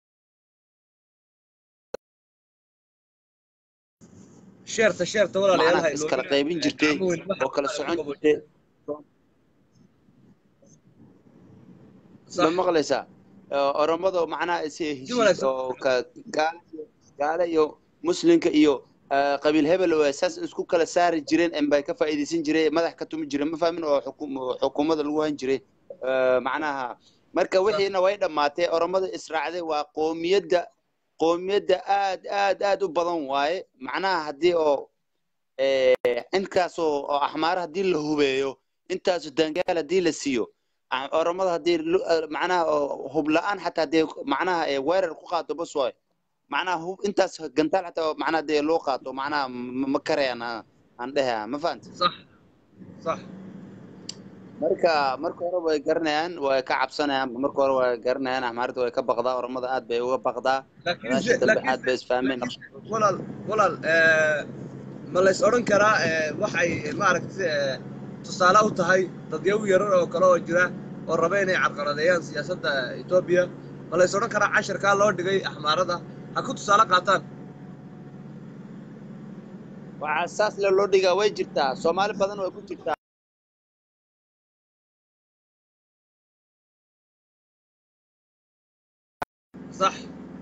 sheerta sheerta walaalayaal macnaha iskala qaybin jirtay oo kala socon jirtay ma maqlaysaa oromada macnaha is heshiis oo gaale iyo muslimka iyo qabiil hebel saas isku kala saari jireen bay ka faa'iidaysan jiray madax ka tumi jireen ma fahmin oo xukuumadda lagu han jiray macnaha marka wixiina way dhammaatay oromada israacday waa qoomiyadda qoomiyadda aad aad aad u badan waaye macnaha haddii oo inkaasoo oo axmaara haddii la hubeeyo intaasoo dangaal haddii la siiyo oromada haddii macnaha hub la-aan xataa haddii macnaha weerar ku qaado bas waayo macnaha hub intaas gantaal xataa macnaha dee loo qaato macnaha ma karayaan aan dheha ma fahanta sax sax marka marka hore way garanayaan way ka cabsanayaan marka hore way garanayaan axmaarada way ka baqdaa oromada aad bay uga baqdaa gadaasha dambe aad bay isfahmeen walaal walaal ma lays odhan karaa waxay maaragtay tusaale u tahay dadyaw yarar oo kale oo jira oo raba inay carqaladeeyaan siyaasadda etoobiya ma lays odhan karaa casharkaa loo dhigay axmaarada ha ku tusaale qaataan waxaa saas le loo dhigaa way jirtaa soomaali badan way ku jirtaa صح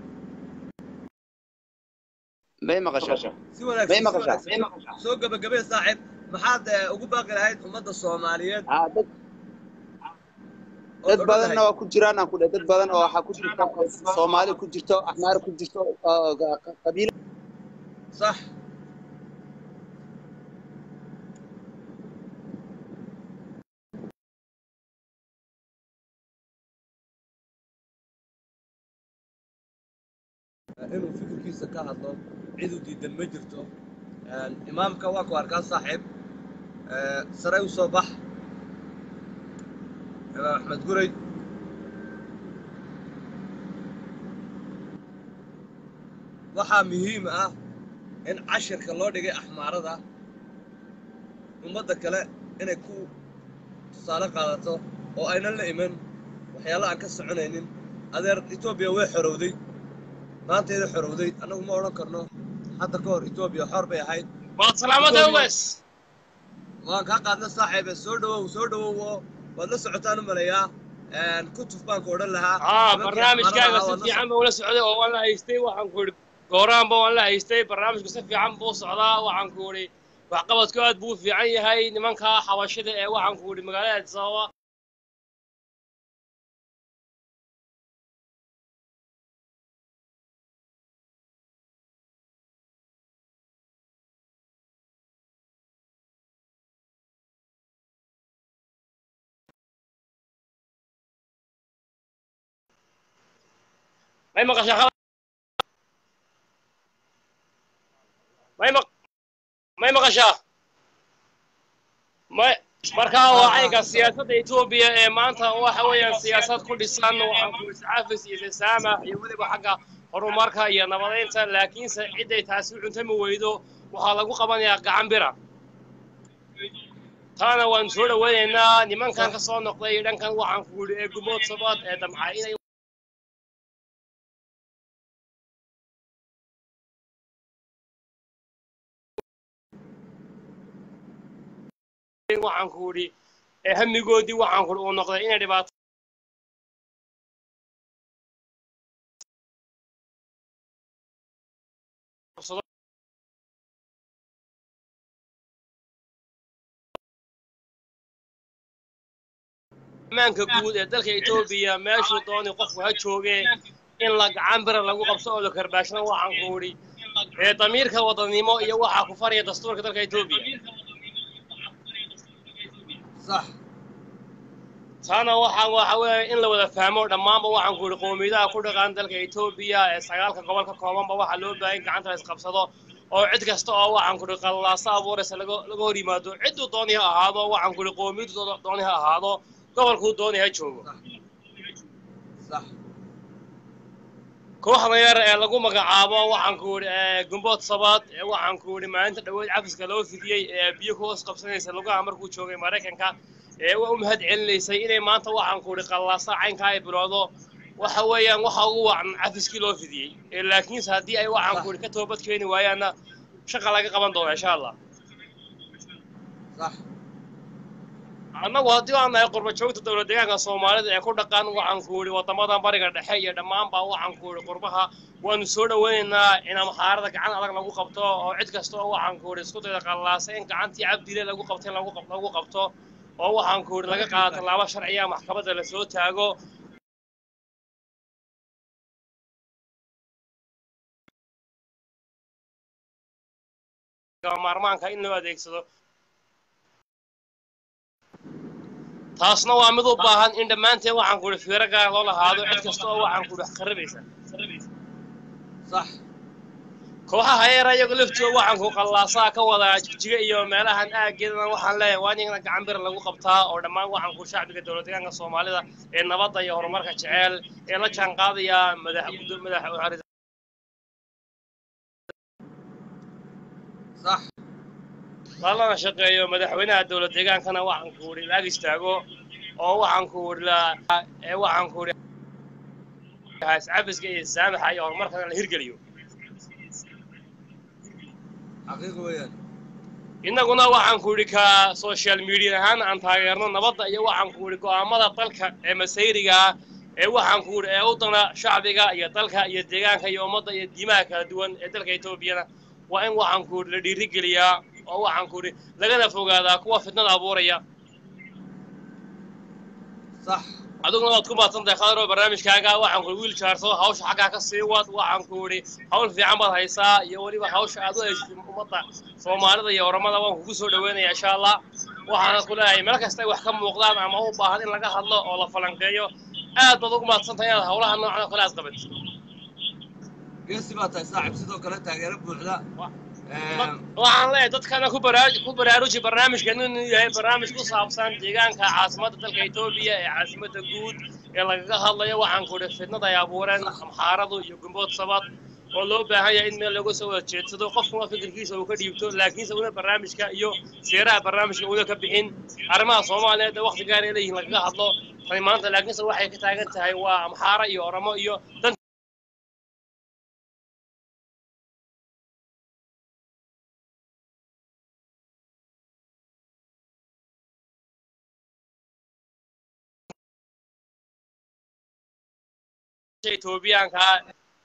may maqashaa si wanaagsan may si maqashaa wanaagsan. soo gabagabee saaxiib maxaad eh, ugu baaqi lahayd ummadda soomaaliyeed Ah, dad ood dad odhan badanna lahayd? waa ku jiraan aan ku dhahay dad badan oo waxaa ku jirta soomaali ku jirto axmaar ku jirto oo ga- qa- qabiilo صح inuu fikirkiisa ka hadlo cid u diidan ma jirto Een, imaamka waa ku arkaa saaxiib Ee, sare u soo bax imaam axmed guray waxaa muhiim ah in cashirka loo dhigay axmaarada ummadda kale inay ku tusaale qaadato oo aynan la iman waxyaalo aan ka soconaynin adeer etoobiya way xorowday maanteeda xorowday annagu ma odhan karno hadda ka hor etoobiya xor bay ahayd waad salaamada ugaas waan kaa qaadna saaxiibe soo dhawow soo dhawow oo waad la socotaan u maleeyaa kutuf baan ku odhan lahaa haa nimankii barnaamijkaaga xamaarada si ahaa waad la fiican baa ula socday oo waan la haystay waxaan ku idhi gooraanba waan la haystay barnaamijku si fiican buu socdaa waxaan ku idhi waxqabadku aad buu u fiican yahay nimanka xabashida ee waxaan ku idhi magaalada addis ababa may maqashaa khalad may maq may maqashaa may markaa waa caynka siyaasadda etoobiya ee maanta waxa weeyaan siyaasad ku dhisan waxaan ku iscaafis iyo isasaamax iyo weliba xagga horumarka iyo nabadeynta laakiinse ciday taasi u cuntami weydo waxaa lagu qabanayaa gacan bira taana waan soo dhaweynaynaa nimankan ka soo noqday dhankan waxaan ku yidhi ee gumood sabaad ee damcay inay waxaan ku idhi ee hamigoodii waxaan ku idhi uu noqday inay dhibaato ammaanka guud ee dalka etoobiya meeshuu doonay qofku ha joogee in la gacan bira lagu qabso oo la karbaashana waxaan ku idhi ee damiirka wadannimo iyo waxaa ku faraya dastuurka dalka etoobiya sax taana waxaa waxa weeye in la wada fahmo dhammaanba waxaan ku idhi qowmiyadaha ku dhaqan dalka etoobiya ee sagaalka gobol ka koobanba waxaa loo baahan in gacanta la isqabsado oo cid kasta oo waxaan ku idhi qallaaso abuuraysa laga laga hor yimaado cidduu dooni ha ahaado waxaan ku idhi qowmiyadu dooni ha ahaado gobolkuu dooni ha joogo sax kooxda yar ee lagu magacaabo waxaan ku idhi ee gumbood sabaad ee waxaan ku idhi maalinta dhaweyd cafiska loo fidiyey ee biyo ku hoos qabsanaysa lugaha markuu joogay maraykanka ee waa u mahad celinaysay inay maanta waxaan ku idhi qallaasa caynkaa ay bilowdo waxa weeyaan waxa ugu wacan cafiskii loo fidiyey ee laakiinse haddii ay waxaan ku idhi ka toobad keeni waayaanna shaqa laga qaban doona insha allah sax annagu haddii aan nahay qurba joogta dowlad deegaanka soomaalida ee ku dhaqan waxaan ku idhi waddamadan bariga dhexe iyo dhammaanba waxaan ku idhi qurbaha waanu soo dhaweynaynaa in amxaarada gacan adag lagu qabto oo cid kasta oo waxaan ku idhi isku dayda qallaasa in gacantii cabdile lagu qabto in lagu qab- lagu qabto oo waxaan ku idhi laga qaado tallaabo sharciya maxkamadda lasoo taago maarmaanka in loo adeegsado taasna waa mid u baahan in dhammaanteen waxaan ku idhi fiiro gaar loo lahaado cid kasta oo waxaan ku idhi wax qaribaysa sax kooxaha yar ayagu laftooda waxaan ku qallaasaa ka wadaa jigjiga iyo meelahan aaggeedana waxaan leeyahay waa in gacan bir lagu qabtaa oo dhammaan waxaan ku shacbiga dowlad deegaanka soomaalida ee nabadda iyo horumarka jecel ee la jaan qaadaya madax madax sax lalana shaqeeyo madaxweynaha dowlad deegaankana waxaan ku idhi laag istaago oo waxaan ku idhi la ee waxaan ku idhi iscafiska iyo saamaxa iyo horumarkana la hirgeliyo xaqiiq weeyaan innaguna waxaan ku idhi ka social media ahaan aan taageerno nabadda iyo waxaan ku idhi go'aamada dalka ee masayriga ah ee waxaan ku idhi ee u dana shacbiga iyo dalka iyo deegaanka iyo ummadda iyo diimaha kala duwan ee dalka etoobiyana waa in waxaan ku idhi la dhiirigeliyaa oo waxaan ku idhi lagana fogaadaa kuwa fitnada abuuraya sax adiguna waad ku mahadsantahay khadaro barnaamijkaaga waxaan ku idhi wiil jaarso hawsha xaggaa ka sii wad waxaan ku idhi hawl fiican baad haysaa iyo weliba hawsha aad u haysatid ummadda soomaalida iyo oramada waan kugu soo dhaweynaya insha allah waxaana ku leeyahay meel kasta ay wax ka muuqdaan ama u baahan in laga hadlo oo la falanqeeyo aad baad ugu mahadsantahay inaad hawlaha noocan oo kale aad qabatid geesi baa tahay saaxib sidoo kale taageero buuxda waxaan leeyahay dadkana ku baraaj ku baraaruji barnaamijkeenu inuu yahay barnaamij ku saabsan deegaanka caasimadda dalka etoobiya ee caasimadda guud ee lagaga hadlayo waxaan ku idhi fitnada ay abuureen amxaaradu iyo gumbood sabad oo loo baahan yahay in meel looga soo wada jeedsado qofkuna fikirkiisa uu ka dhiibto laakiinse una barnaamijka iyo seeraha barnaamijka una ka bixin arrimaha soomaaliyeed ee waqti gaar ay leeyihiin lagaga hadlo tani maanta laakiinse waxay ka taagan tahay waa amxaara iyo oramo iyo dan etoobiyaanka ah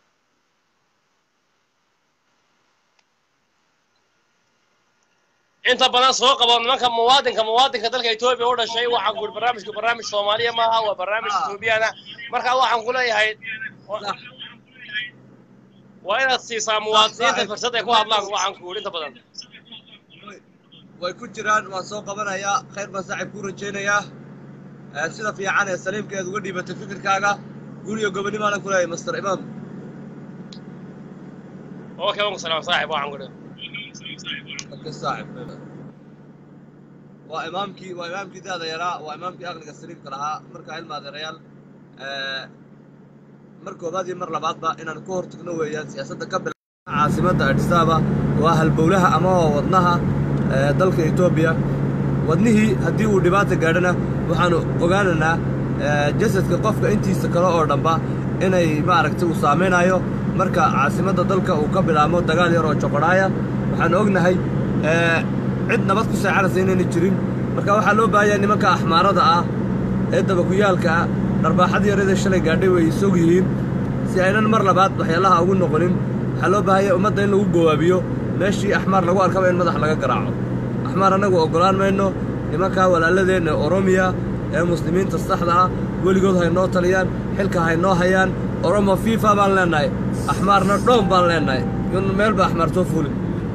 inta badan soo qabo nimanka muwaadinka muwaadinka dalka etoobiya u dhashay waxaan ku barnaamijku barnaamij soomaaliya maaha waa barnaamij etoobiyaana marka waxaan ku leeyahay waa inaad siisaa muwaadiniinta fursad ay ku hadlaan waxaan ku inta badan way ku jiraan waan soo qabanayaa khayr baan saaxiib kuu rajaynayaa Eh, sida fiican ee saliimkeed uga dhiibatay fikirkaaga guriga gobonimaanan ku leeyahay master imaam okay wanku salaam saaxib waxaan ku dadka saaxib waa imaamkii waa imaamkii daada yaraa waa imaamkii aqliga saliimka lahaa marka ilma adeerayaal eh, mar koobaad iyo mar labaadba inaan ku hortagno weeyaan siyaasadda ka bil caasimadda Addis Ababa waa halbowlaha ama waa wadnaha eh, dalka Ethiopia wadnihii haddii uu dhibaata gaadhana waxaanu ogaanaynaa eh, jasadka qofka intiisa kale oo dhanba inay maaragtay uu saameynayo marka caasimadda dalka uu ka bilaabo dagaal yar oo joqodhaaya waxaan ognahay eh, cid nabad ku seexanaysa inayna jirin marka waxaa loo baahan yahay nimanka axmaarada ah ee dabakuyaalka ah dharbaaxadii yarada shalay gaadhay way isog yihiin si aynan mar labaad waxyaalaha ugu noqonin waxaa loo baahan yahay ummadda in lagu gowaabiyo meeshii axmaar lagu arkaba in madax laga garaaco axmaar annagu oggolaan mayno nimankaa walaaladeenna ee oromiya ee muslimiinta saxda ah weligood haynoo taliyaan xilka haynoo hayaan oromo fifa baan leennahay axmaarna dhoom baan leennahay in meel ba axmaar soo fuulin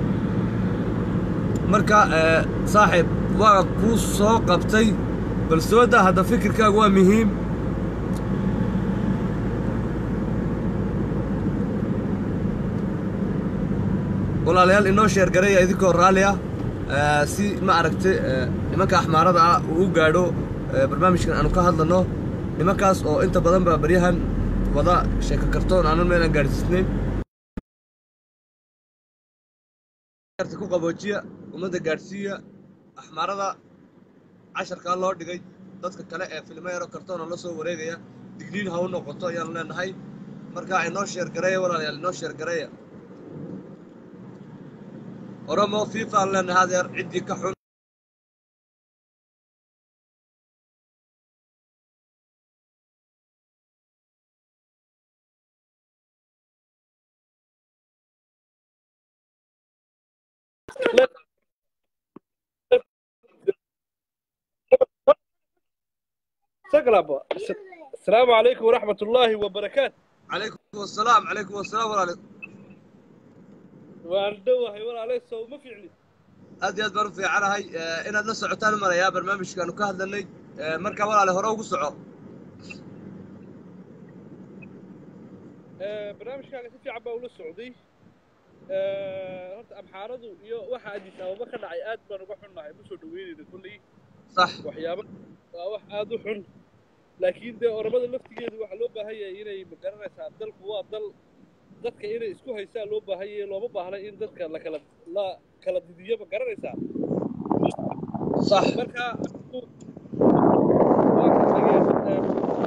marka eh, saaxiib waa kuu soo qabtay bal soo daa hadda fikirkaagu waa muhiim walaalayaal inoo sheergareeya idinkoo raalli ah eh, si ma aragtay eh, nimanka axmaarada ah uu u gaadho eh, barnaamijkan aanu ka hadlano nimankaas oo inta badan ba baryahan wada sheeko kartoon aanan meelan gaadhsiisnayn ku qaboojiya ummadda gaadhsiiya axmaarada casharkaa loo dhigay dadka kale ee filmo yaro kartoona la soo wareegaya digniin ha u noqoto ayaanu leenahay marka inoo sheergareeya walaalayaal inoo sheergareeya oromo fifa aan leenahay adeer ciddii ka xun سقلب السلام عليكم ورحمة الله وبركاته calaykum wasalaam calaykum wasalaam walaale وأنا دوهي ولا عليه سو ما فيعني aad iyo aad baan u fiicanahay eh, inaad la socotaan u marayaa barnaamijkaanu ka hadlanay Eh, marka walaale hore ugu soco برنامج كان في عبا ولا سعودي horta amxaaradu iyo waxa addis ababa ka dhacay aad baan uga xunnahay ma soo dhaweynayna kolley sax waxyaaba waa wax aad u xun laakiin dee oramada laftigeedu waxaa loo baahan yahay inay magaranaysaa dalku waa dal dadka inay isku haysaan loo baahan yahay looma baahna in dadka la kala la kala didiyo ma garanaysaa sax marka waa ka dhageysan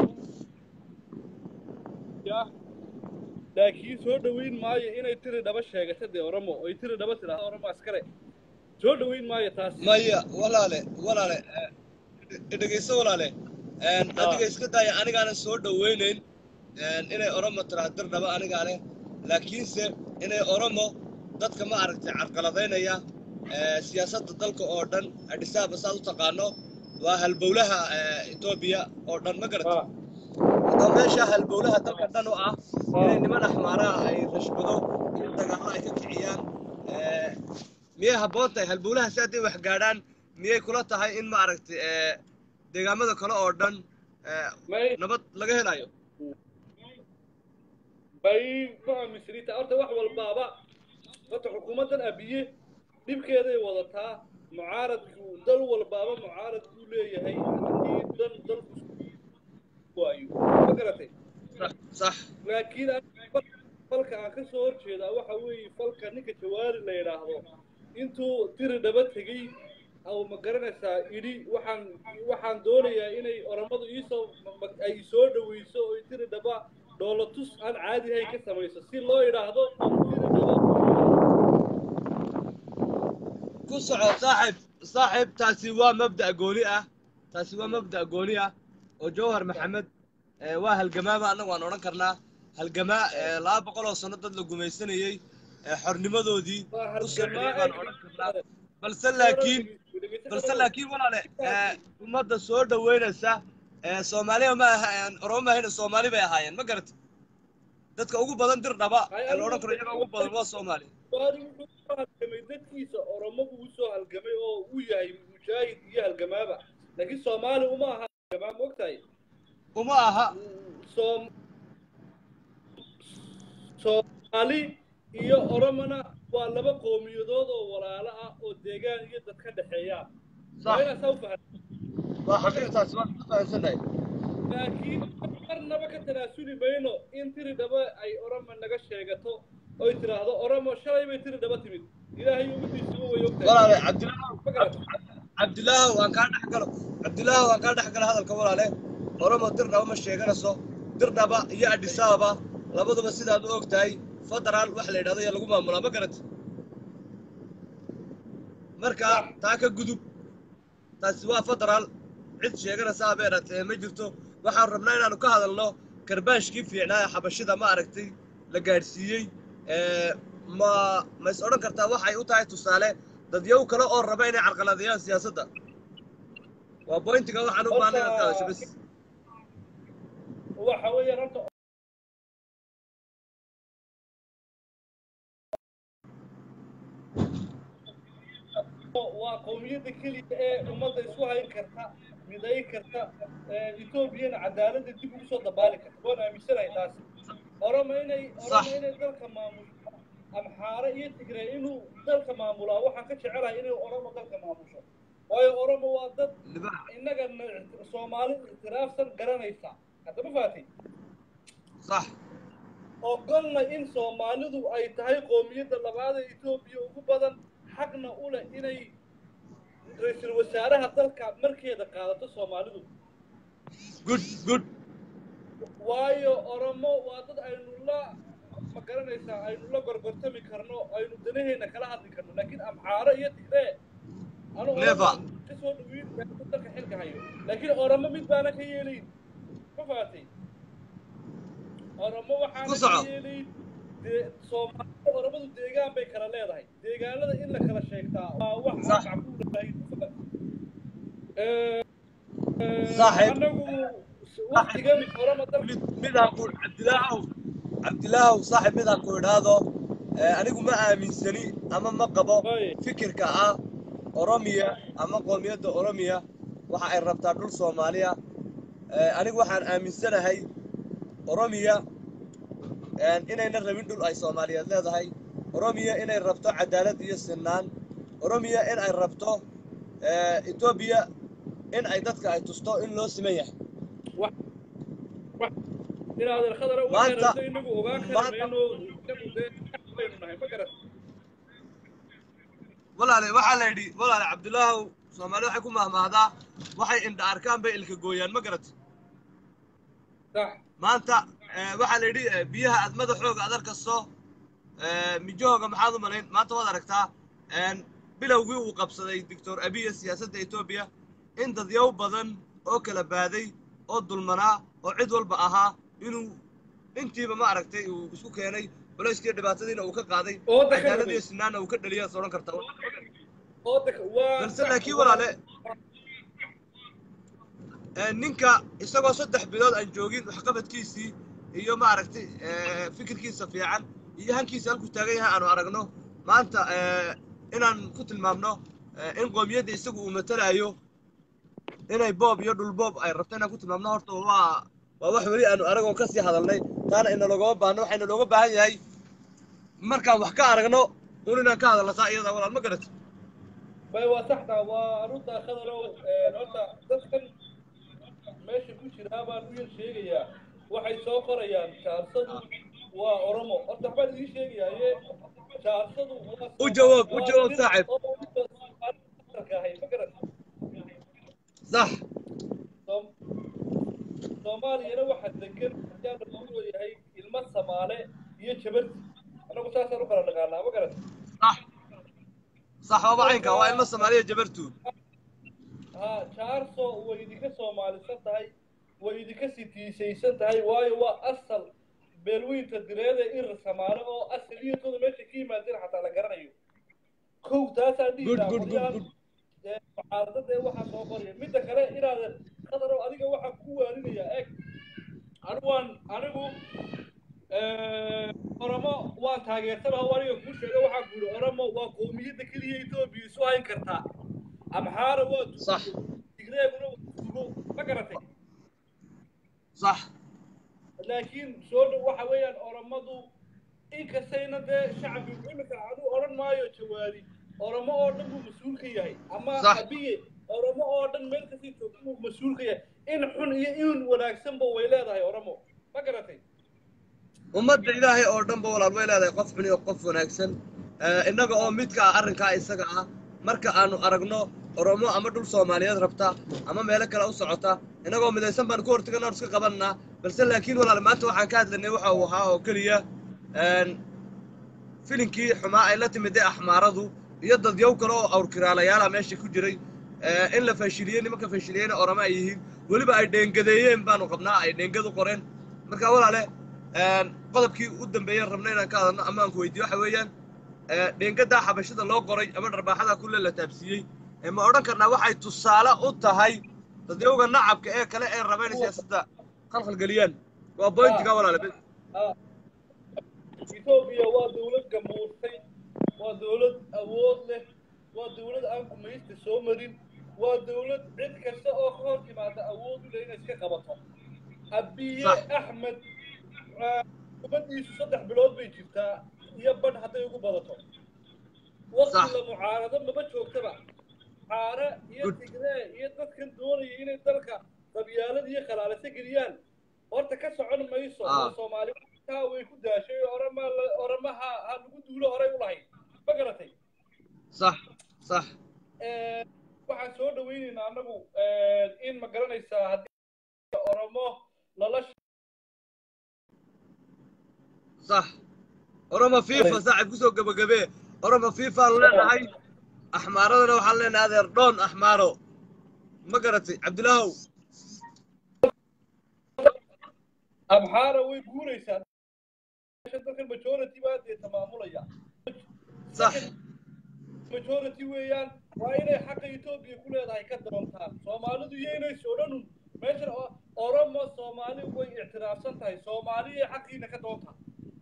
ya laakiin soo dhaweyn maayo inay tiri dhaba sheegato dee oromo oy tiri dhaba tidhaahdo oromo askare soo dhaweyn maayo taas maya walaale walaale eh, dhegeyso walaale En, adiga iska daaya anigaanan soo dhoweynayn en, inay oromo tiraa dirdhaba anigaa leh laakiinse inay oromo dadka ma aragtay carqaladaynaya eh, siyaasadda dalka oo dhan adhisaaba saad u taqaano waa halbowlaha eh, etoobiya oo dhan ma garata Ah, haddaba meesha halbowlaha dalka dhan oo ah inay niman axmaaraha ay rashbado in dagaallo ay ka kiciyaan eh, miyay habboon tahay halbowlaha si hadday wax gaadhaan miyay kula tahay in ma aragtay eh, deegaamada kale oo dhan eh, may nabad laga helayo bay ma aaminsaniita horta wax walbaaba horta xukuumaddan abiye dhibkeeday wadataa mucaaradku dal walbaaba mucaarad buu leeyahay haddii dan dalku waayo ma garatay sax laakiin aniga falka aan ka soo horjeedaa waxa weeye falka ninka jawaari la yidhaahdo intuu tiri dhaba tegey aw ma garanaysaa idhi waxaan waxaan doonayaa inay oramadu iisoo ma- ay soo dhaweyso oo tiri dhaba dhoolatus aan caadi ahayn ka samayso si loo idhaahdo tiri dhaba ku soco saaxib saaxib taasi waa mabda' gooni ah taasi waa mabda' gooni ah oo jawhar maxamed ee, waa halgamaaba annagu waan odhan karnaa halgamaa ee, laba boqol oo sano dad la gumaysanayey ee, xornimadoodii waa u soo celiyey halgamaa baan odhan karnaa balse laakiin balse laakiin walaale ee, ummadda soo dhoweynaysa ee, soomaaliya ma aha oromo ma ahayna soomaali bay ahaayeen ma garata dadka ugu badan dir dhaba ee la odhan karo iyaga ugu badan waa soomaali jawaari wuxuu soo halgamay dadkiisa oromo buu usoo halgamay oo uu yahay mujaahid iyo halgamaaba laakiin soomaali uma aha halgamaa ma ogtahay uma aha soom soomaali iyo oromona waa laba qowmiyadood oo walaalo ah oo deegaan iyo dad ka dhexeeya waa inaa saa u fahan waa xaqiiqtaasi waan ka fahamsanahay laakiin marnaba ka tanaasuli mayno in tiri dhaba ay oromo naga sheegato oy tiraahdo oromo shalay bay tiri dhaba timid ilaahay ummadiisuba way ogtahay walaale cabdilaahow ma garata cabdilaahow waan kaa dhex galo cabdilaahow waan kaa dhex galo hadalka walaale oromo dirdhaba ma sheeganayso dirdhaba iyo adhisaaba labaduba sidaad u og tahay federaal wax la yidhahdo ayaa lagu maamulaa ma garata marka taa ka gudub taasi waa federaal cid sheeganaysa abeeratee ma jirto waxaan rabnaa inaanu ka hadalno karbaashkii fiicnaa ee xabashida ma aragtay la gaadhsiiyey ee, ma ma is odhan kartaa waxay u tahay tusaale dadyow kale oo raba inay carqaladeeyaan siyaasadda waa bointiga waxaan u baahnay inaad ka hadasho bas waxa weeyaan horta waa qowmiyadda keliya ee ummadda isku hayn karta midayn karta etoobiyana cadaaladda dib ugu soo dabaali karta waan aaminsanahay taasi oroma inay oroma inay dalka maamusho amxaare iyo tigray inuu dalka maamulaa waxaan ka jecelahay inay oromo dalka maamusho waayo oromo waa dad libax innaga soomaali ictiraafsan garanaysa hadda ma fahatay sax ogolna in soomaalidu ay tahay qoomiyadda labaad ee etoobiya ugu badan xaqna u leh inay ra-iisul wasaaraha dalka markeeda qaadato soomaalidu good good waayo oromo waa dad aynu la ma garanaysaa aynu la gorgortami karno aynu danaheena kala hadli karno laakiin amxaaro iyo tigree anu Never. kasoo dhawiin dalka xilka hayo laakiin oromo mid baana ka yeelayn ma fahatay oromo Ku waxaana soco. ka yeelayn dee soomaalida oromadu deegaan bay kala leedahay deegaanada in la kala sheegtaa waa wax Sax. aan macquulahay Eh, eh, Saaxiib. anagu waqtigan oromo dalka mid midaan ku cabdilaahow cabdilaahow saaxib midaan ku idhaahdo ee, anigu ma aaminsani ama ma qabo Way. fikirka ah oromiya ama qoomiyadda oromiya waxa ay rabtaa dhul soomaaliya Ee, anigu waxaan aaminsanahay oromiya een, inayna rabin dhul ay soomaaliyeed leedahay oromiya inay rabto cadaalad iyo sinaan oromiya in ay rabto ee, etoobiya in ay dadka ay tusto in loo siman yahay inaad khadara Maanta- waxaynato inagu ogaan maanta- karmayno inagu dee baynu nahay ma garat walaale waxaa la yidhi walaale cabdilaahow soomaali waxay ku mahmahdaa waxay indha arkaan bay ilka gooyaan ma garat sax maanta eh, waxaa la yidhi eh, biyaha aad madaxooga aad arkayso eh, mijahooga maxaad u malayn maanta waad aragtaa een, bilowgii uu qabsaday doctor abiya siyaasadda etoobiya in dadyow badan oo kala baaday oo dulmanaa oo cid walba ahaa inuu intiiba ma aragtay uu isku keenay culayskiiyo dhibaatadiina uu ka qaaday oo daka cadaaladiyo sinaanna uu ka dhaliya is odhan kartaa oo daka waa balse laakiin walaale ee, ninka isagoo saddex bilood aan joogin waxqabadkiisii iyo maaragtay ee, fikirkiisa fiican iyo hankiisa halkuu taagan yahay aanu aragno maanta ee, inaan ku tilmaamno ee, in qoomiyadda isagu uu matalaayo inay boob iyo dhulboob ay rabto inaan ku tilmaamno horta waa waa wax weli aanu aragoon kasii hadalnay taana inalogama baahno waxayna looga baahan yahay markaan wax ka aragno un inaan ka hadalno taa iyada walaal ma garati bay waa saxda waa runta khadarow horta dadkan meesha ku jiraa baan u yar sheegayaa waxay soo qorayaan jaarsadu waa oromo horta waxbaan idiin sheegayaaye jaarsadu waa u jawaab u jawaab saaxib ma garan sax Soom- soomaaliyana waxaa degan ayaa lagu leeyahay ilmo samaale iyo jabarti anagu saasaan u kala dhaqaanaa ma garan sax sax waaba caynka waa ilmo soomaaliya jabartuud ha jaarso way idinka soomaalisan tahay way idinka sitiisaysan tahay waayo waa asal beelweynta direede irir samaale oo asaliyatooda meesha ka yimaadeen xataa la garanayo kow taasaa dhihi good lahaa good good qolyaan good mucaaradada ee waxaa soo qoraya midda kale inaadan qadarow adiga waxaan ku waarinayaa eeg anigu waan anigu oromo waan taageersanaho aniga kuu sheega waxaan ku yidhi oromo waa qowmiyadda keliya etoobiya isu hayn kartaa amxaara waa Sax. dugo tigreeguna waa dugo ma garatay sax laakiin soo dhow waxa weeyaan oromadu inkastayna dee shacbigu imika aduu odhan maayo jawaari oromo oo dhan buu mas-uul ka yahay ama Sax. abiye oromo oo dhan meel kasii joogta buu mas-uul ka yahay in xun iyo in wanaagsanba way leedahay oromo ma garatay ummadda ilaahay oo dhanba walaal way leedahay qof xun iyo qof wanaagsan Eh, innaga oo midka ah arrinkaa isaga ah marka aanu aragno oromo ama dhul soomaaliyeed rabta ama meelo kale u socota innagoo midaysan baan ku hortaganaa iska qabanaa balse laakiin walaal maanta waxaan ka hadlanay waxa uu ahaa oo keliya een, filinkii xumaa ay la timid ee axmaaradu iyo dadyow kale oo awrkiraalayaala meesha ku jiray eh, in la fashiliyey nimanka fashiliyeyna oramo ay yihiin weliba ay dheengadeeyeen baanu qabnaa ay dheengad u qoreen marka walaale een, qodobkii u dambeeyeen rabna inaan ka hadalno ama aan ku weydiiyo waxa weeyaan ee, dheengadaa xabashada loo qoray ama dharbaaxada kulle la taabsiiyey ee ma odhan karnaa waxay tusaale u tahay dadyowga nacabka ee kale ee raba inay siyaasadda khalkhalgeliyaan waa bointiga walaale bes etoobiya waa dawlad gamuurtay waa dawlad awood leh waa dawlad aan gumaysta soo marin waa dawlad cid kasta oo ka hor timaada awood u leh inay iska qabato abiye Sax. axmed ah, umadiisu saddex bilood bay jirtaa iyo badh hadday ugu badato waqti Sax. la mucaarado maba joogtaba caare iyo Good. tigree iyo dadkan doonaya inay dalka qabyaalad iyo khalaalaso geliyaan horta ka socon mayso Ah. oo soomaali taa way ku daashay orama oramaha ha lagu duulo horay u lahayd ma garatay sax sax Eh, waxaan soo dhawaynaynaa annagu in ma garanaysaa haddii oromo lala sax oromo fifa saaxib kusoo gebagabee oromo fifaanu leenahay axmaaradana waxaan leenahay adeer dhoon axmaaro ma garatay cabdilaahow amxaara way guuraysaa dalkan majority baa dee tamaamulaya sax majority weeyaan waa inay xaqa etoobiya ku leedahay ka doontaan soomaalidu iyo inay sodhanun meeshan o- oromo soomaali way ictiraafsan tahay soomaaliya xaqiina ka doontaan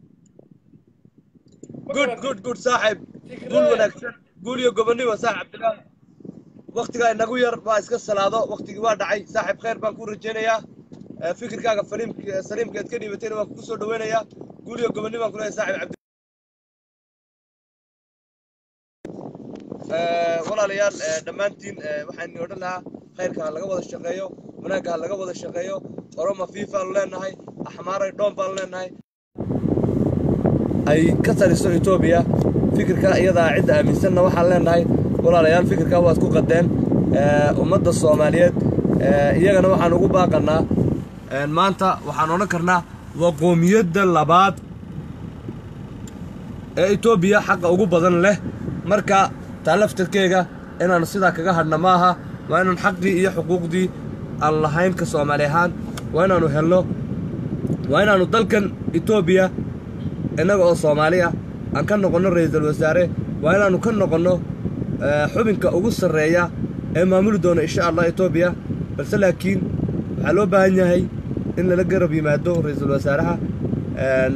Ma good garatay? good good saaxib Tigree. guul wanaagsan guul iyo gobonnimo saaxib cabdilaahi waktigaa inagu yar waa iska salaado waktigii waa dhacay saaxib khayr baan ku rajaynayaa Eh, fikirkaaga faliimka saliimkeed ka dhiibatayna waan kugu soo dhawaynayaa guul iyo gobonnimo baan ku leeyahay saaxib cabdi Eh, walaalayaal eh, dhammaantiin eh, waxaan idin odhan lahaa khayrka ha laga wada shaqeeyo wanaagga ha laga wada shaqeeyo oroma fiifaanu leenahay axmaaray dhoon baanu leenahay ay ka taliso etoobiya fikirka iyadaa cidda aaminsanna waxaan leenahay walaalayaal fikirkaa waad ku qadeen Eh, ummadda soomaaliyeed eh, iyagana waxaan ugu baaqanaa eh, maanta waxaan odhan karnaa waa qoomiyadda labaad ee etoobiya xaqa ugu badan leh marka taa laftarkeega inaanu sidaa kaga hadhna maaha waa inaan xaqii iyo xuquuqdii aan lahayn ka soomaali ahaan waa inaanu helno waa inaanu dalkan etoobiya innaga oo soomaali ah aan ka noqonno ra'iisul wasaare waa inaanu ka noqonno eh, xubinka ugu sarreeya ee maamuli doona insha allah etoobiya balse laakiin waxaa loo baahan yahay in lala garab yimaado ra'iisul wasaaraha een,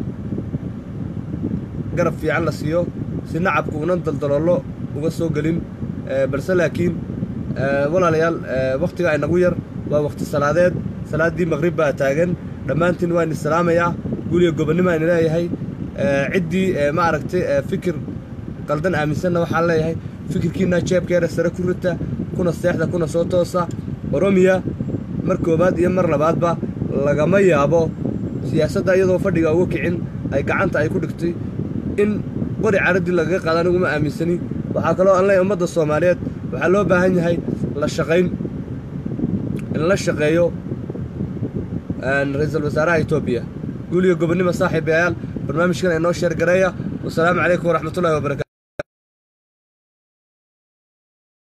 garab fiican la siiyo si nacabku unan daldaloolo uga soo gelin Eh, balse laakiin eh, walaalayaal eh, wakhtigaa inagu yar waa wakhti salaadeed salaaddii maqrib baa taagan dhammaantiin waan isalaamayaa guliga gobonnimo aan leeyahay Eh, ciddii eh, ma aragtay eh, fikir qaldan aaminsanna waxaan leeyahay fikirkiina jeebkeeda sare ku rita kuna seexda kuna soo toosa oromiya mar koowaad iyo mar labaadba lagama yaabo siyaasadda iyadoo fadhiga uga kicin ay gacanta ay ku dhigtay in qori caradii lagaga qaada aniguma aaminsani waxaa kaloo aan leeyahay ummadda soomaaliyeed waxaa loo baahan yahay la shaqayn in la shaqeeyo ra-iisul wasaaraha etoobiya guuliyo gobonnimo saaxiibayaal barnaamijkan inoo sheer gareeya wasalaamu calaykum waraxmatullahi wabarakatu